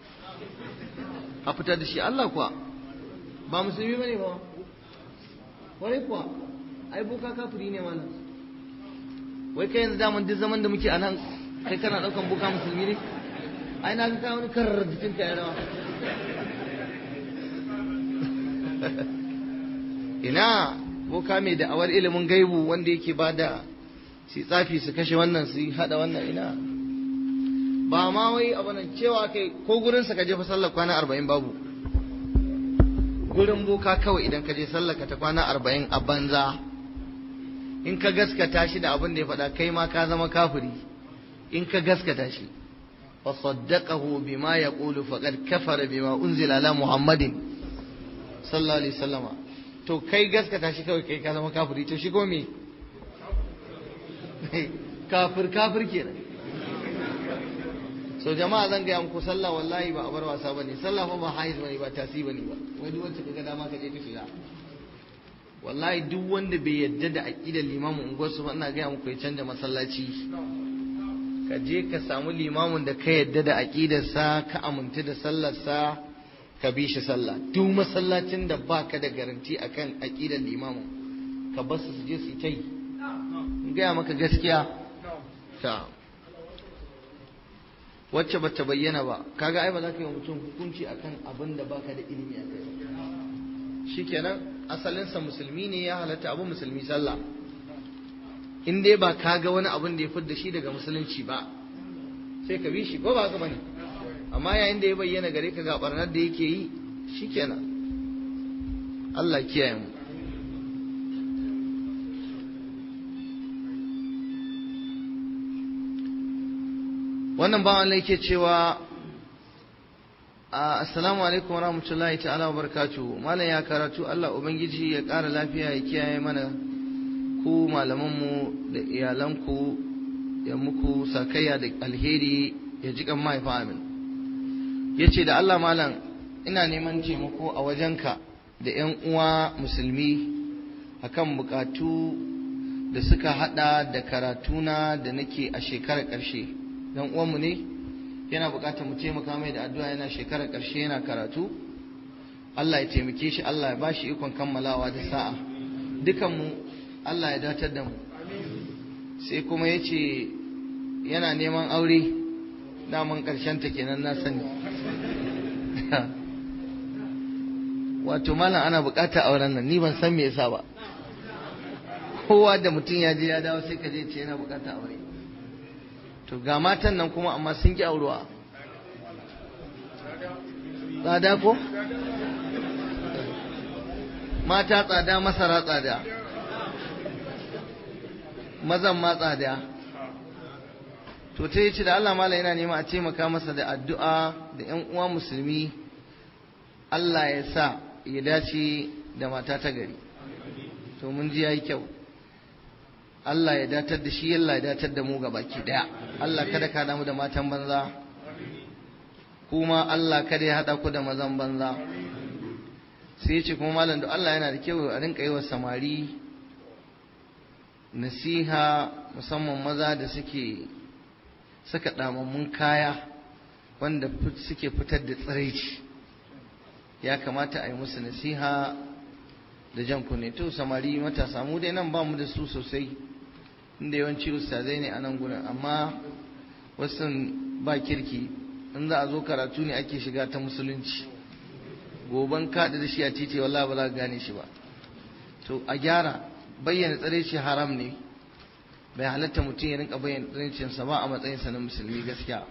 a fitar da shi Allah kuwa ba musulmi bane ba wai kuwa ai boka kafiri ne malam wai kai yanzu daman duk zaman da muke a nan kai kana daukan boka musulmi ne ai na ga ka wani karar jikin ka ya rawa ina boka mai da'awar ilimin gaibu wanda yake bada su tsafi su kashe wannan su hada wannan ina ba ma wai abu nan cewa kai ko gurin sa ka je fa sallar kwana arba'in babu gurin boka kawai idan ka je sallar ka ta kwana arba'in a banza in ka gaskata shi da abin da ya faɗa kai ma ka zama kafiri in ka gaskata shi fa saddaqahu bima yaqulu faqad kafara bima unzila ala muhammadin sallallahu alaihi wasallama to kai gaskata shi kawai kai ka zama kafiri to shi ko me kafir kafir kenan so jama'a zan gaya muku sallah wallahi ba a bar wasa bane sallah fa ba haiz bane ba tasi bane ba wai duk wacce kaga dama ka je ka shiga wallahi duk wanda bai yadda da aqidar limamin unguwarsu ba ina gaya muku ya canja masallaci ka je ka samu limamin da ka yadda da aqidarsa ka aminta da sallarsa ka bi shi sallah duk masallacin da baka da garanti akan aqidar limamin ka bar su je su ta yi in gaya maka gaskiya ta wacce ba ta bayyana ba kaga ai ba za ka yi wa mutum hukunci akan abin da baka da ilimi a kai shikenan asalinsa musulmi ne ya halatta abu musulmi sallah in dai ba ka ga wani abin da ya fidda shi daga musulunci ba sai ka bi shi ko ba haka bane amma yayin da ya bayyana gare ka ga barnar da yake yi shikenan Allah kiyaye mu wannan bawan Allah yake cewa assalamu alaikum warahmatullahi ta'ala wa barakatuh malam ya karatu Allah ubangiji ya ƙara lafiya ya kiyaye mana ku malamanmu da iyalanku ya muku sakayya da alheri ya ji kan mahaifa amin ya ce da Allah malam ina neman taimako a wajenka da 'yan uwa musulmi akan bukatu da suka hada da karatuna da nake a shekarar ƙarshe dan uwanmu ne yana bukatar mu taimaka mai da addu'a yana shekarar ƙarshe yana karatu Allah ya taimake shi Allah ya bashi ikon kammalawa da sa'a dukanmu Allah ya datar da mu sai kuma ya ce yana neman aure daman ƙarshen ta kenan na sani wato malam ana bukatar auren nan ni ban san me yasa ba kowa da mutum ya je ya dawo sai ka je ce yana bukatar aure to ga matan nan kuma amma sun ki aurewa tsada ko mata tsada masara tsada mazan ma tsada to ta yi ci da Allah mala yana nema a taimaka masa da addu'a da ‘yan uwa musulmi Allah ya sa ya dace da mata ta gari to mun ji ya yi kyau Allah ya datar da shi Allah ya datar da mu ga baki daya Allah kada ka damu da matan banza kuma Allah kada ya hada ku da mazan banza sai ya ce kuma malam da Allah yana da kyau a rinka yi wa samari nasiha musamman maza da suke saka damammun kaya wanda suke fitar da tsiraici ya kamata a yi musu nasiha da jan kunne to samari matasa mu dai nan ba mu da su sosai inda yawanci ustazai ne a nan gurin amma wasu ba kirki in za a zo karatu ne ake shiga ta musulunci goban kaɗa da shi a titi wallahi ba za ka gane shi ba to a gyara bayyana tsareci haram ne bai halatta mutum ya rinka bayyana tsarecinsa ba a matsayinsa na musulmi gaskiya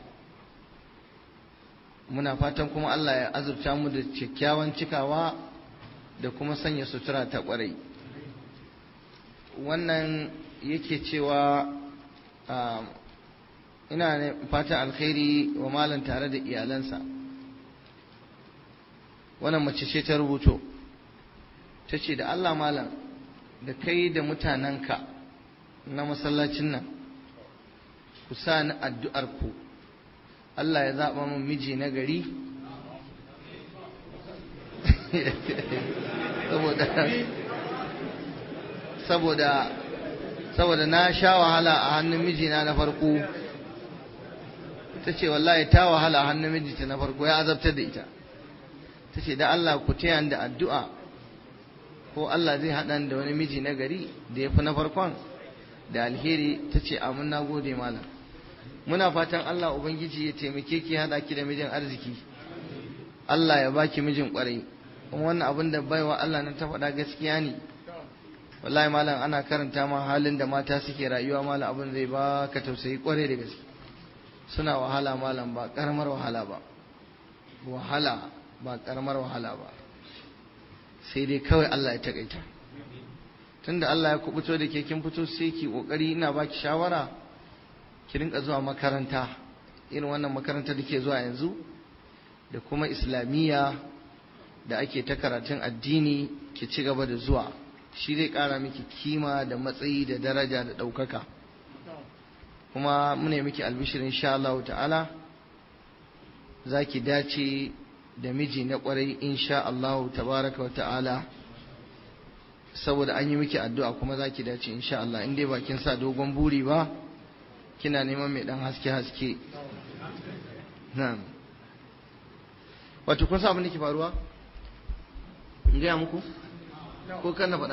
muna fatan kuma Allah ya azurta mu da kyakkyawan cikawa da kuma sanya sutura ta kwarai wannan yake cewa ina ne fatan alkhairi wa malam tare da iyalansa wannan mace ce ta rubuto ta ce da Allah malam da kai da mutanenka na masallacin nan ku sa ni addu'ar ku Allah ya zaɓa min miji na gari saboda saboda na sha wahala a hannun mijina na farko ta ce wallahi ta wahala a hannun mijinta na farko ya azabtar da ita ta ce da Allah ku taya da addu'a ko Allah zai haɗa da wani miji na gari da ya fi na farkon da alheri ta ce amin na gode malam muna fatan Allah Ubangiji ya taimake ki haɗa ki da mijin arziki Allah ya baki mijin ƙwarai kuma wannan abin da baiwa Allah nan ta faɗa gaskiya ne wallahi malam ana karanta ma halin da mata suke rayuwa malam abin zai ba ka tausayi ƙwarai da gaske suna wahala malam ba ƙaramar wahala ba wahala ba ƙaramar wahala ba sai dai kawai Allah ya takaita tunda Allah ya kubuto da ke kin fito sai ki kokari ina baki shawara ki rinka zuwa makaranta irin wannan makaranta da ke zuwa yanzu da kuma islamiyya da ake ta karatun addini ki ci gaba da zuwa shi zai ƙara miki kima da matsayi da daraja da ɗaukaka kuma mune miki albishirin insha Allah ta'ala za ki dace da miji na kwarai insha Allah tabaraka wa ta'ala saboda an yi miki addu'a kuma za ki dace insha Allah in dai ba kin sa dogon buri ba kina neman mai dan haske haske na'am wato kun sa abin da ke faruwa in gaya muku ko kan na faɗa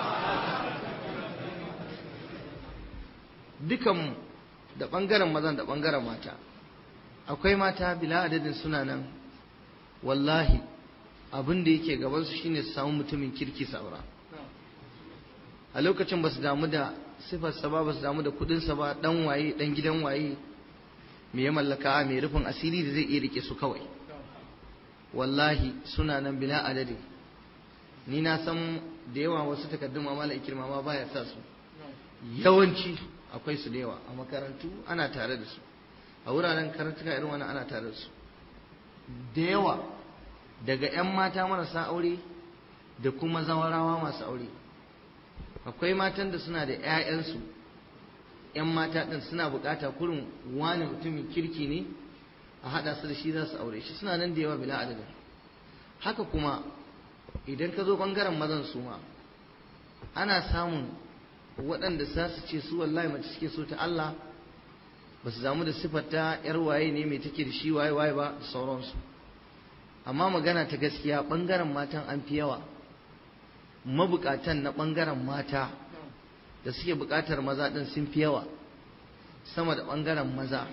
dukanmu da ɓangaren mazan da ɓangaren mata akwai mata bila adadin suna nan wallahi abin da yake gabansu shine su samu mutumin kirki saura a lokacin ba su damu da sifarsa ba ba su damu da kudinsa ba dan waye dan gidan waye me ya mallaka a mai rufin asiri da zai iya rike su kawai wallahi suna nan bila adadin ni na san da yawa wasu takardun mamala ikirma ma baya sa su yawanci akwai su da yawa a makarantu ana tare da su a wuraren karantuka irin wani ana tare da su da yawa daga 'yan mata marasa aure da kuma zawarawa masu aure akwai matan da suna da 'ya'yansu 'yan mata ɗin suna bukata kurin wani mutumin kirki ne a haɗa su da shi za su aure shi suna nan da yawa bila adadin haka kuma idan ka zo ɓangaren mazan su ma ana samun waɗanda za su ce su wallahi mace suke so ta Allah ba su damu da siffar ta yar waye ne mai take da shi waye waye ba da sauransu amma magana ta gaskiya ɓangaren matan an fi yawa mabukatan na ɓangaren mata da suke buƙatar maza ɗin sun fi yawa sama da ɓangaren maza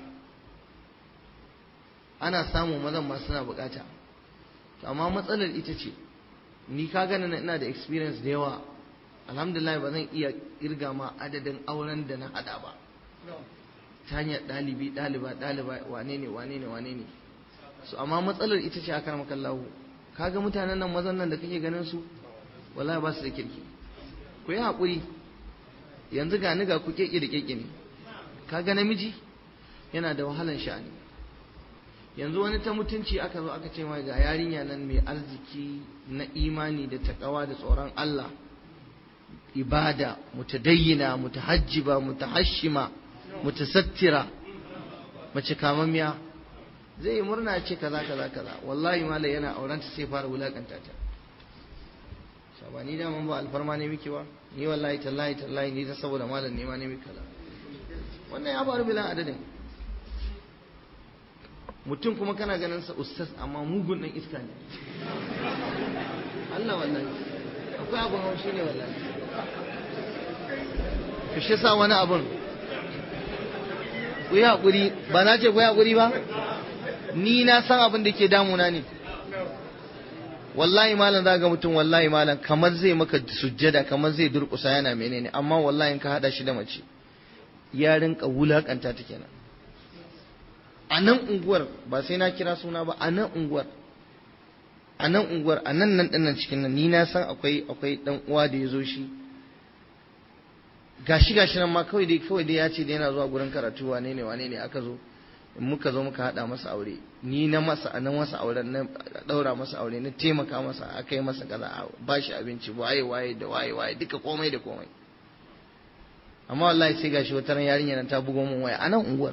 ana samun mazan ma suna buƙata amma matsalar ita ce ni ka gani ina da experience da yawa alhamdulillah ba zan iya kirga ma adadin auren da na hada ba ta hanyar ɗalibi ɗaliba ɗaliba wane ne wane ne wane ne su amma matsalar ita ce akan makallahu kaga mutanen nan mazan nan da kake ganin su wallahi ba su da kirki ku yi haƙuri yanzu ga ni ga ku keke da keke ne kaga namiji yana da wahalan sha'ani yanzu wani ta mutunci aka zo aka ce mai ga yarinya nan mai arziki na imani da takawa da tsoron Allah ibada mutadayyina mutahajjiba mutahashima mutasattira mace kamammiya zai yi murna ce kaza kaza kaza wallahi malai yana aurenta sai fara wulakanta ta ba ni daman ba alfarma ne miki ba ni wallahi tallahi tallahi ni ta saboda malam ne ma ne miki kaza wannan ya faru bilan adadin mutum kuma kana ganin sa ustaz amma mugun dan iska ne Allah wallahi akwai abun haushi ne wallahi ku shi sa wani abun ku yi haƙuri ba na ce ku yi haƙuri ba ni na san abin da ke damuna ne wallahi malam za ga mutum wallahi malam kamar zai maka sujjada kamar zai durƙusa yana menene amma wallahi in ka haɗa shi da mace ya rinka wulaƙanta ta kenan a nan unguwar ba sai na kira suna ba a nan unguwar a nan unguwar a nan nan ɗinnan cikin nan ni na san akwai akwai ɗan uwa da ya zo shi gashi gashi nan ma kawai dai kawai dai ya ce da yana zuwa gurin karatu wane ne wane ne aka zo muka zo muka haɗa masa aure ni na masa na masa auren na ɗaura masa aure na taimaka masa aka yi masa kaza ba shi abinci waye waye da waye waye duka komai da komai amma wallahi sai gashi wata ran yarinya nan ta bugo min waya a nan unguwar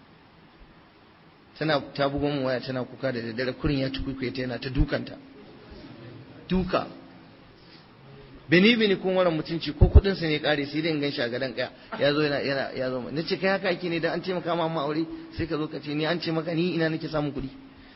tana ta bugo min waya tana kuka da daddare kurin ya tukuikuye ta yana ta dukanta duka bini bini kun wani mutunci ko kudin sa ne kare sai dai in ganshi a gadan kaya ya zo yana yana ya zo na ce kai haka ake ne dan an ce maka ma amma aure sai ka zo ka ce ni an ce maka ni ina nake samun kuɗi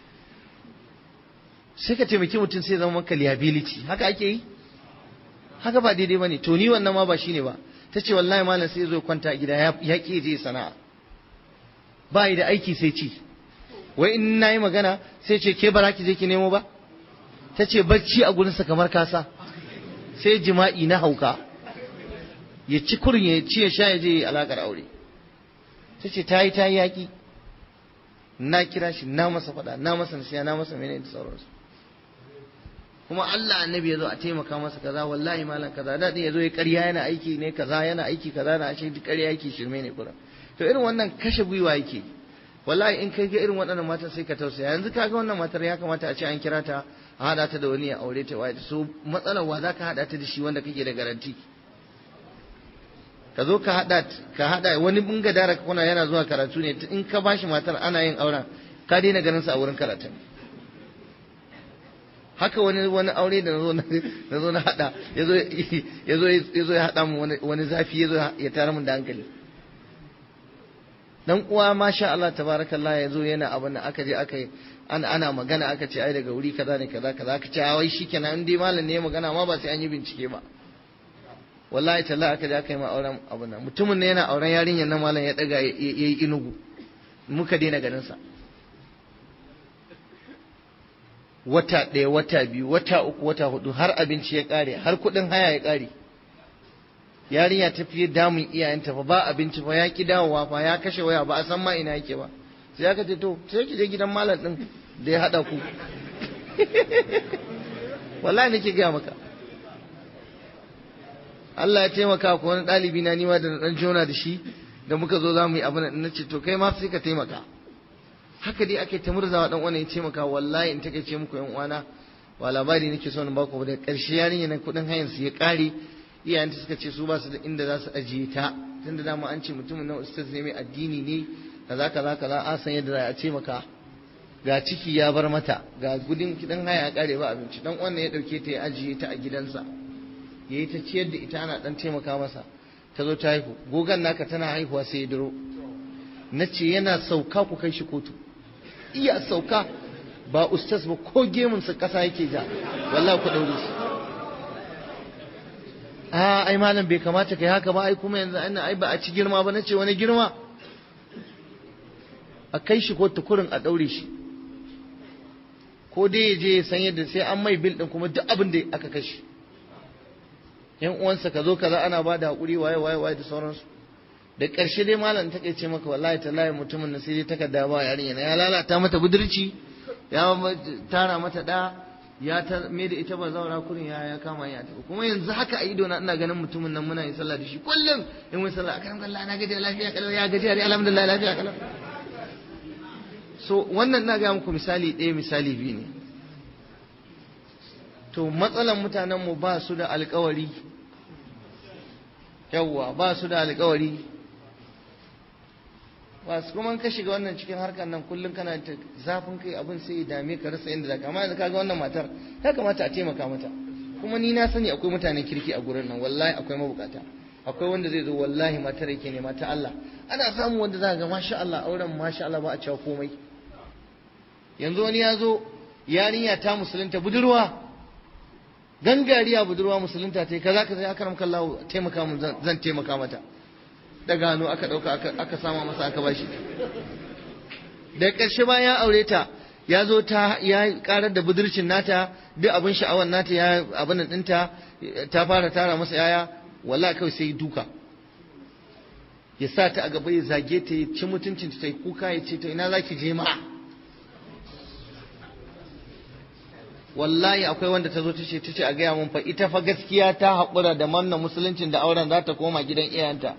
sai ka taimaki mutum sai zama maka liability haka ake yi haka ba daidai bane to ni wannan ma ba shine ba ta ce wallahi malam sai zo kwanta a gida ya ki je sana'a ba yi da aiki sai ci wai in nayi magana sai ce ke bara ki je ki nemo ba ta ce bacci a gurinsa kamar kasa sai jima'i na hauka ya ci kurin ya ci ya sha ya je alakar aure ta ce ta yi ta yi yaƙi na kira shi na masa faɗa na masa nasiya na masa menene da sauransu kuma Allah annabi ya zo a taimaka masa kaza wallahi malam kaza da ya zo ya ƙarya yana aiki ne kaza yana aiki kaza na ashe duk ƙarya yake shirme ne kuran to irin wannan kashe gwiwa yake wallahi in kai ga irin waɗannan matan sai ka tausaya yanzu kaga wannan matar ya kamata a ce an kira ta a haɗa ta da wani ya aure ta waye so matsalar wa za ka haɗa ta da shi wanda kake da garanti ka zo ka haɗa ka haɗa wani bunga dara kuna yana zuwa karatu ne in ka bashi matar ana yin auren ka daina ganin sa a wurin karatun haka wani wani aure da nazo na zo na hada yazo yazo yazo ya hada mu wani wani zafi yazo ya tara mun da hankali dan uwa masha Allah tabarakallah yazo yana abin da aka je aka yi ana ana magana aka ce ai daga wuri kaza ne kaza kaza aka ce wai shikenan in dai malam ne ya magana ma ba sai an yi bincike ba wallahi talla aka je aka yi ma auren abin nan mutumin ne yana auren yarinyar nan malam ya daga yayi inugu muka daina ganin sa wata ɗaya wata biyu wata uku wata hudu har abinci ya ƙare har kuɗin haya ya ƙare yarinya ta fiye damun iyayenta fa ba abinci fa ya ki dawowa fa ya kashe waya ba a san ma ina yake ba sai aka ce to sai ki je gidan malam din da ya haɗa ku wallahi nake gaya maka Allah ya taimaka ko wani ɗalibi na nima da na ɗan jona da shi da muka zo za mu yi abin na ce to kai ma sai ka taimaka haka dai ake ta murzawa dan uwan ya taimaka wallahi in take ce muku yan uwana ba labari nake so na baku ba da karshe yarinya na kudin hayan su ya kare iyayenta suka ce su ba su da inda za su ajiye ta tunda dama an ce mutumin nan ustaz ne mai addini ne kaza kaza kaza an san yadda za a taimaka ga ciki ya bar mata ga gudun kidan haya ya kare ba abinci dan uwan ya dauke ta ya ajiye ta a gidansa yayi ta ciyar da ita ana dan taimaka masa ta zo ta haihu gogan naka tana haihuwa sai ya duro na ce yana sauka ku kai shi kotu iya sauka ba ustaz ba ko gemunsa ƙasa yake ja wallahi ku daure shi a ai malam bai kamata kai haka ba ai kuma yanzu ana ai ba a ci girma ba nace wani girma a kai shi kotu kurin a daure shi ko dai ya je ya san yadda sai an mai bil din kuma duk abin da aka kashe yan uwansa ka zo kaza ana ba da hakuri waye waye waye da sauransu da ƙarshe dai malam ta ce maka wallahi tallahi mutumin nan sai dai takarda ba yarinya ya lalata mata budurci ya tara mata da ya ta me da ita ba zaura kurin ya ya kama ya tafi kuma yanzu haka a ido na ina ganin mutumin nan muna yin sallah da shi kullum in mun sallah akan Allah na gaji lafiya kalau ya gaji alhamdulillah lafiya kalau so wannan na ga muku misali ɗaya misali biyu ne to matsalan mutanen mu ba su da alkawari yawwa ba su da alkawari ba su kuma ka shiga wannan cikin harkar nan kullum kana ta zafin kai abin sai ya dame ka rasa inda zaka amma yanzu kaga wannan matar ya kamata a taimaka mata kuma ni na sani akwai mutanen kirki a gurin nan wallahi akwai mabukata akwai wanda zai zo wallahi matar yake nema ta Allah ana samu wanda za ga masha Allah auren masha Allah ba a cewa komai yanzu wani ya zo yarinya ta musulunta budurwa gangariya budurwa musulunta ta yi kaza kaza ya karam kallahu taimaka mun zan taimaka mata da gano aka dauka aka sama masa aka bashi da ƙarshe bayan ya aure ta ya zo ta ya karar da budurcin nata duk abin sha'awar nata ya abin nan ɗinta ta fara tara masa yaya wallahi kawai sai duka ya sa ta a gaba ya zage ta ya ci mutuncin ta yi kuka ya ce ta ina zaki je ma wallahi akwai wanda ta zo ta ce ta ce a gaya mun fa ita fa gaskiya ta haƙura da manna musuluncin da auren za ta koma gidan iyayenta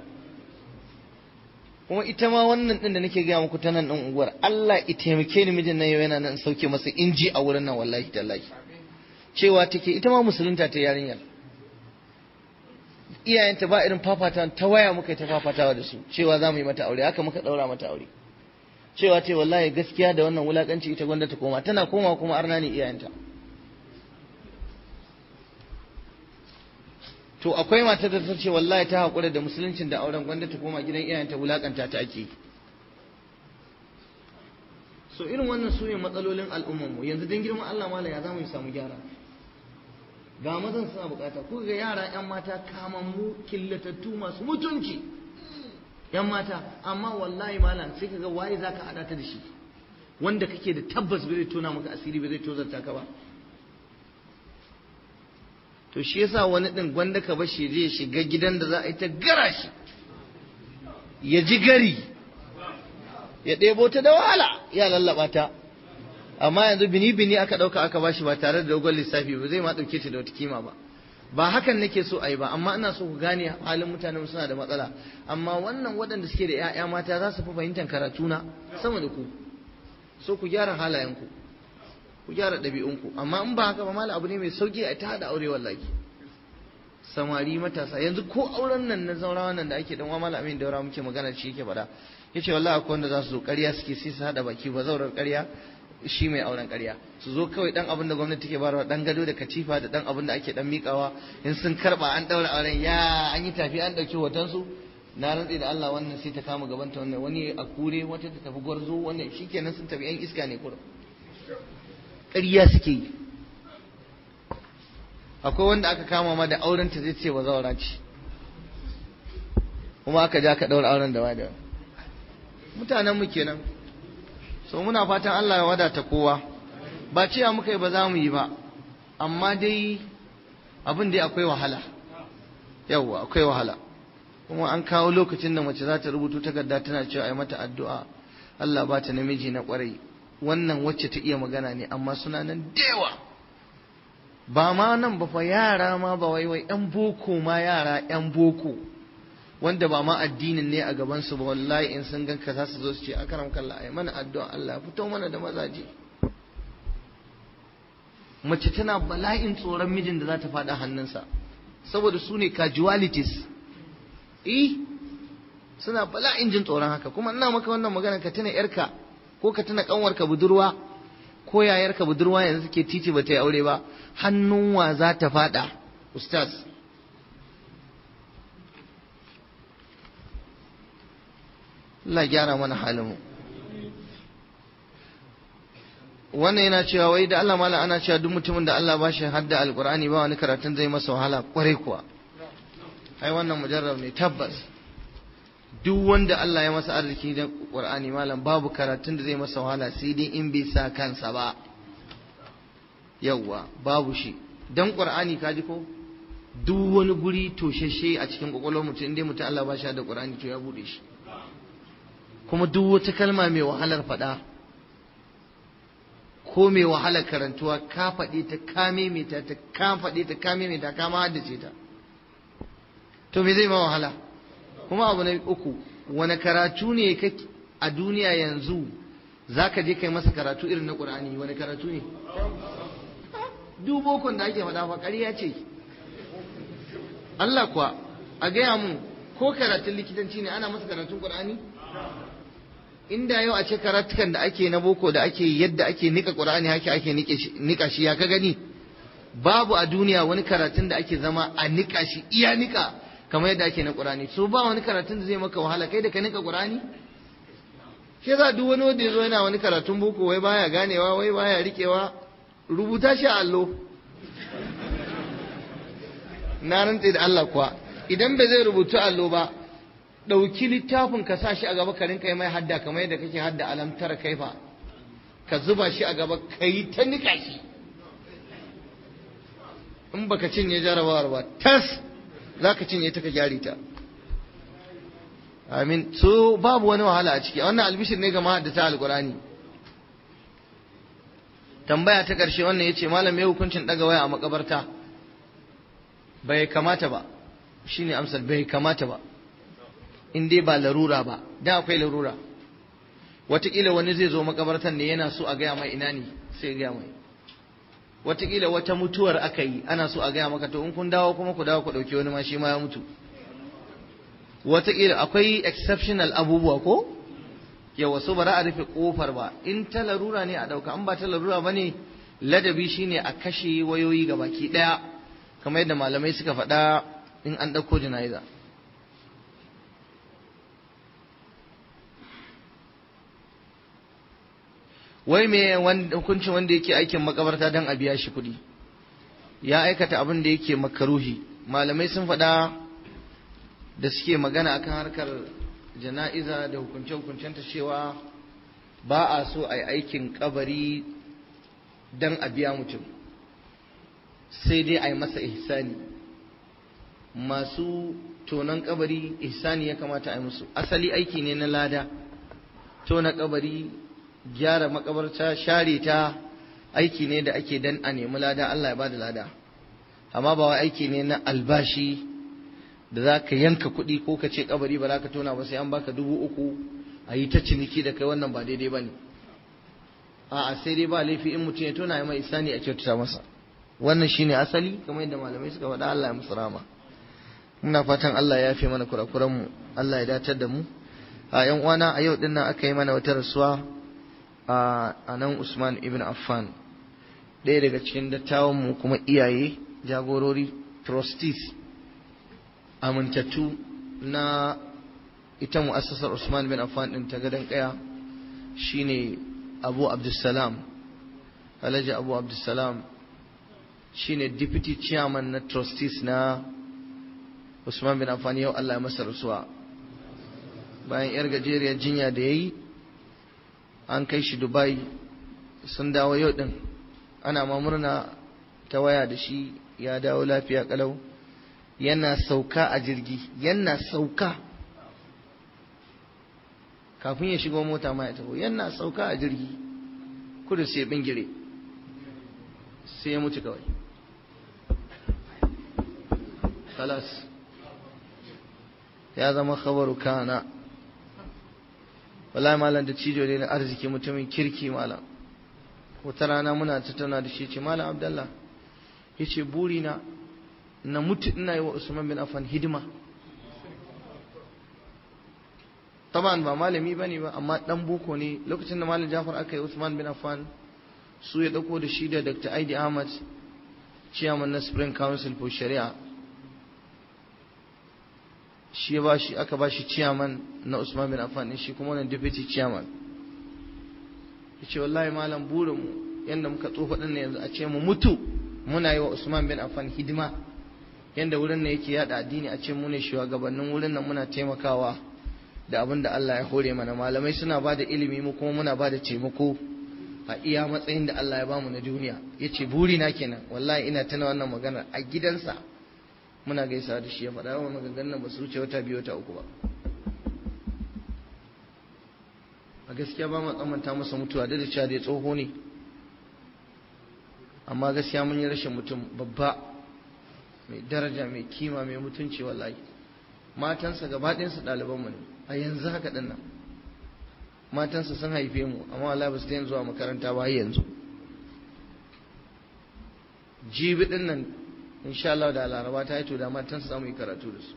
kuma ita ma wannan din da nake gaya muku ta nan din unguwar Allah ya taimake ni mijin nan yau yana nan sauke masa inji a wurin nan wallahi tallahi cewa take ita ma musulunta ta yarinyar iyayenta ba irin fafata ta waya muka ta fafatawa da su cewa za mu yi mata aure haka muka daura mata aure cewa ce wallahi gaskiya da wannan wulakanci ita gwanda ta koma tana koma kuma arna ne iyayenta to akwai matar da ta ce wallahi ta haƙura da musuluncin da auren gwanda ta koma gidan iyayenta wulakanta ta ake so irin wannan su ne matsalolin al'ummarmu yanzu don girman Allah mala ya za mu samu gyara ga mazan suna bukata ku ga yara yan mata kamammu killatattu masu mutunci yan mata amma wallahi malam sai ka ga waye zaka hada ta da shi wanda kake da tabbas bai tona maka asiri bai zai tozarta ka ba to shi yasa wani din gwanda ka bashi zai shiga gidan da za a yi ta gara shi ya ji gari ya ɗebo ta da wahala ya lallaba ta amma yanzu bini bini aka ɗauka aka bashi ba tare da dogon lissafi ba zai ma ɗauke ta da wata kima ba ba hakan nake so a yi ba amma ina so ku gane halin mutanen suna da matsala amma wannan waɗanda suke da 'ya'ya mata za su fi fahimtar karatu na sama da ku so ku gyara halayenku ku gyara ɗabi'unku amma in ba haka ba mala abu ne mai sauki a ta haɗa aure wallahi samari matasa yanzu ko auren nan na zaurawa nan da ake dan wa malamin daura muke magana shi yake faɗa yace wallahi akwai wanda za su zo ƙarya suke sai su hada baki ba zaurar ƙarya shi mai auren ƙarya su zo kawai dan abin da gwamnati take bayarwa dan gado da katifa da dan abin da ake dan mikawa in sun karba an daura auren ya an yi tafi an dauki hoton su na rantsi da Allah wannan sai ta kama gabanta wannan wani a kure wata ta tafi gwarzo wannan shikenan sun tafi yan iska ne kurum ƙarya suke yi akwai wanda aka kama ma da auren ta zai ce ba zaura ce kuma aka ja ka daura auren da wada mutanen mu kenan so muna fatan Allah ya wadata kowa ba cewa muka yi ba za mu yi ba amma dai abin dai akwai wahala yawwa akwai wahala kuma an kawo lokacin da mace za ta rubuto takarda tana cewa ai mata addu'a Allah ba ta namiji na kwarai wannan wacce ta iya magana ne amma suna nan dewa ba ma nan ba fa yara ma ba wai wai yan boko ma yara yan boko wanda ba ma addinin ne a gaban su ba wallahi in sun ganka za su zo su ce akaram kallah ai mana addu'a Allah fito mana da mazaje mace tana bala'in tsoron mijin da za ta faɗa hannunsa saboda su ne casualties eh suna bala'in jin tsoron haka kuma ina maka wannan magana ka tuna yarka ko ka tuna kanwarka budurwa ko yayarka budurwa yanzu suke titi ba ta yi aure ba hannun wa za ta fada ustaz Allah gyara mana halin mu wannan yana cewa wai da Allah mala ana cewa duk mutumin da Allah ba shi hadda alqur'ani ba wani karatun zai masa wahala kwarai kuwa ai wannan mujarrab ne tabbas duk wanda Allah ya masa arziki da Qur'ani malam babu karatun da zai masa wahala sai dai in bai sa kansa ba yawwa babu shi dan Qur'ani kaji ko duk wani guri toshashe a cikin kwakwalwar mutum inda mutum Allah ba shi da Qur'ani to ya bude shi kuma duk wata kalma mai wahalar faɗa ko mai wahalar karantuwa ka faɗi ta kame mai ta ka faɗi ta kame mai ta kama haddace ta to me zai ma wahala kuma abu na uku wani karatu ne a duniya yanzu za ka je kai masa karatu irin na ƙur'ani wani karatu ne dubokon da ake faɗa fa ƙarya ce Allah kuwa a gaya mun ko karatun likitanci ne ana masa karatun ƙur'ani inda yau a ce karatukan da ake na boko da ake yadda ake nika ƙur'ani haka ake nika shi ya ka gani babu a duniya wani karatun da ake zama a nika shi iya nika kamar yadda ake na Qur'ani so ba wani karatun da zai maka wahala kai da ka nika Qur'ani shi za duk wani wanda yazo yana wani karatun boko wai baya ganewa wai baya rikewa rubuta shi a allo na rantse da Allah kuwa idan bai zai rubuta allo ba ɗauki littafin ka sa shi a gaba ka rinka yi mai hadda kamar yadda kake hadda alamtar kaifa ka zuba shi a gaba ka yi ta nika shi in baka cinye jarabawar ba tas za ka cinye ta ka gyare ta amin so babu wani wahala a ciki wannan albishir ne ga mahaddata alkurani tambaya ta ƙarshe wannan ya ce malam ya hukuncin ɗaga waya a makabarta bai kamata ba shine amsar bai kamata ba in dai ba larura ba da akwai larura wataƙila wani zai zo makabartan ne yana so a gaya mai ina ne sai gaya mai wataƙila wata mutuwar aka yi ana so a gaya maka to in kun dawo kuma ku dawo ku ɗauki wani ma shi ma ya mutu wataƙila akwai exceptional abubuwa ko yawa so ba za a rufe ƙofar ba in ta larura ne a ɗauka in ba ta larura ba ne ladabi shine a kashe wayoyi ga baki ɗaya kamar yadda malamai suka faɗa in an ɗauko jana'iza wai me hukuncin wanda yake aikin makabarta don a biya shi kuɗi ya aikata abin da yake makaruhi malamai sun faɗa da suke magana akan harkar jana'iza da hukunce-hukuncenta cewa ba a so a yi aikin kabari don a biya mutum sai dai a yi masa ihsani masu tonon kabari ihsani ya kamata a yi musu asali aiki ne na lada tona kabari gyara makabarta share ta aiki ne da ake dan a nemi lada Allah ya bada lada amma ba wai aiki ne na albashi da za ka yanka kuɗi ko ka ce kabari ba za ka tona ba sai an baka dubu uku a yi ta ciniki da kai wannan ba daidai ba ne a'a sai dai ba laifi in mutum ya tona ya mai isani a kyautata masa wannan shine asali kamar yadda malamai suka faɗa Allah ya musu rama muna fatan Allah ya yafe mana kurakuranmu Allah ya datar da mu a yan uwana a yau din nan aka yi mana wata rasuwa a nan Usman ibn Affan ɗaya daga cikin dattawan mu kuma iyaye jagorori trustees amintattu na ita mu'assasar Usman bin Affan din ta gadon kaya shine Abu Abdulsalam Alhaji Abu Abdulsalam shine deputy chairman na trustees na Usman bin Affan yau Allah ya masa rasuwa bayan yar gajeriyar jinya da yayi an kai shi Dubai sun dawo yau din ana ma murna ta waya da shi ya dawo lafiya kalau yana sauka a jirgi yana sauka kafin ya shigo mota ma ya taho yana sauka a jirgi kudu sai bingire sai ya mutu kawai khalas ya zama khabaru kana wallahi malam da cijo ne na arziki mutumin kirki malam wata rana muna tattauna da shi ce malam abdallah ya ce burina na mutu ina yi wa usman bin affan hidima taban ba malami bane ba amma dan boko ne lokacin da malam jafar aka yi usman bin affan su ya dauko da shi da dr aidi ahmad chairman na spring council for shari'a shi ba shi aka ba shi chairman na usman bin affan din shi kuma wannan deputy chairman yace wallahi malam burin mu yanda muka tsofa din yanzu a ce mu mutu muna yi wa usman bin affan hidima yanda wurin nan yake yada addini a ce mu ne shugabannin wurin nan muna taimakawa da abin da Allah ya hore mana malamai suna ba da ilimi mu kuma muna ba da taimako a iya matsayin da Allah ya bamu na duniya yace buri na kenan wallahi ina tana wannan magana a gidansa muna gaisa da shi ya faɗa wa maganganun ba su wuce wata biyu wata uku ba a gaskiya ba mu tsamanta masa mutuwa da cewa da tsoho ne amma gaskiya mun yi rashin mutum babba mai daraja mai kima mai mutunci wallahi matansa gaba ɗayansu ɗalibanmu ne a yanzu haka ɗin nan matansa sun haife mu amma wallahi ba su daina zuwa makaranta ba yanzu jibi ɗin nan insha Allah da laraba ta yi to da matansa za mu yi karatu da su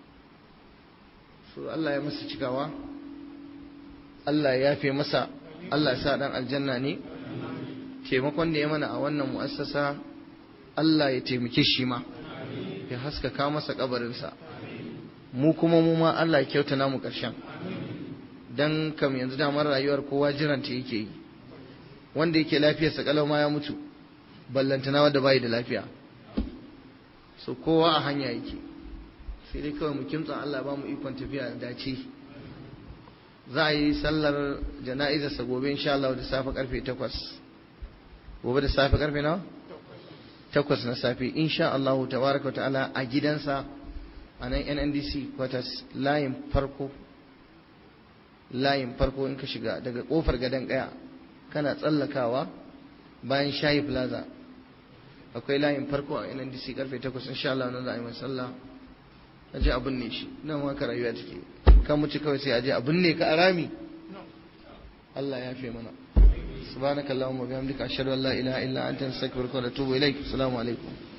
so Allah ya masa cikawa Allah ya yafe masa Allah ya sa dan aljanna ne taimakon da ya mana a wannan mu'assasa Allah ya taimake shi ma ya haskaka masa kabarinsa mu kuma mu ma Allah ya kyauta namu ƙarshen dan kam yanzu damar rayuwar kowa jiranta yake yi wanda yake lafiyarsa kalau ma ya mutu ballantana wanda bai da lafiya so kowa a hanya yake sai dai kawai mu kimtsa Allah ba mu ikon tafiya da dace za a yi sallar jana'izarsa gobe insha Allah da safe karfe 8 gobe da safe karfe nawa 8 na safe insha Allah tabaraka ta'ala a gidansa a nan NNDC quarters layin farko layin farko in ka shiga daga kofar gadon kaya kana tsallakawa bayan shayi plaza akwai layin farko a NNDC karfe 8 insha Allah nan za a yi sallah a je abin ne shi nan ma ka rayuwa take ka muci kawai sai a je abin ne ka arami Allah ya fi mana subhanakallahumma wa bihamdika ashhadu an la ilaha illa anta astaghfiruka wa atubu ilaik assalamu alaikum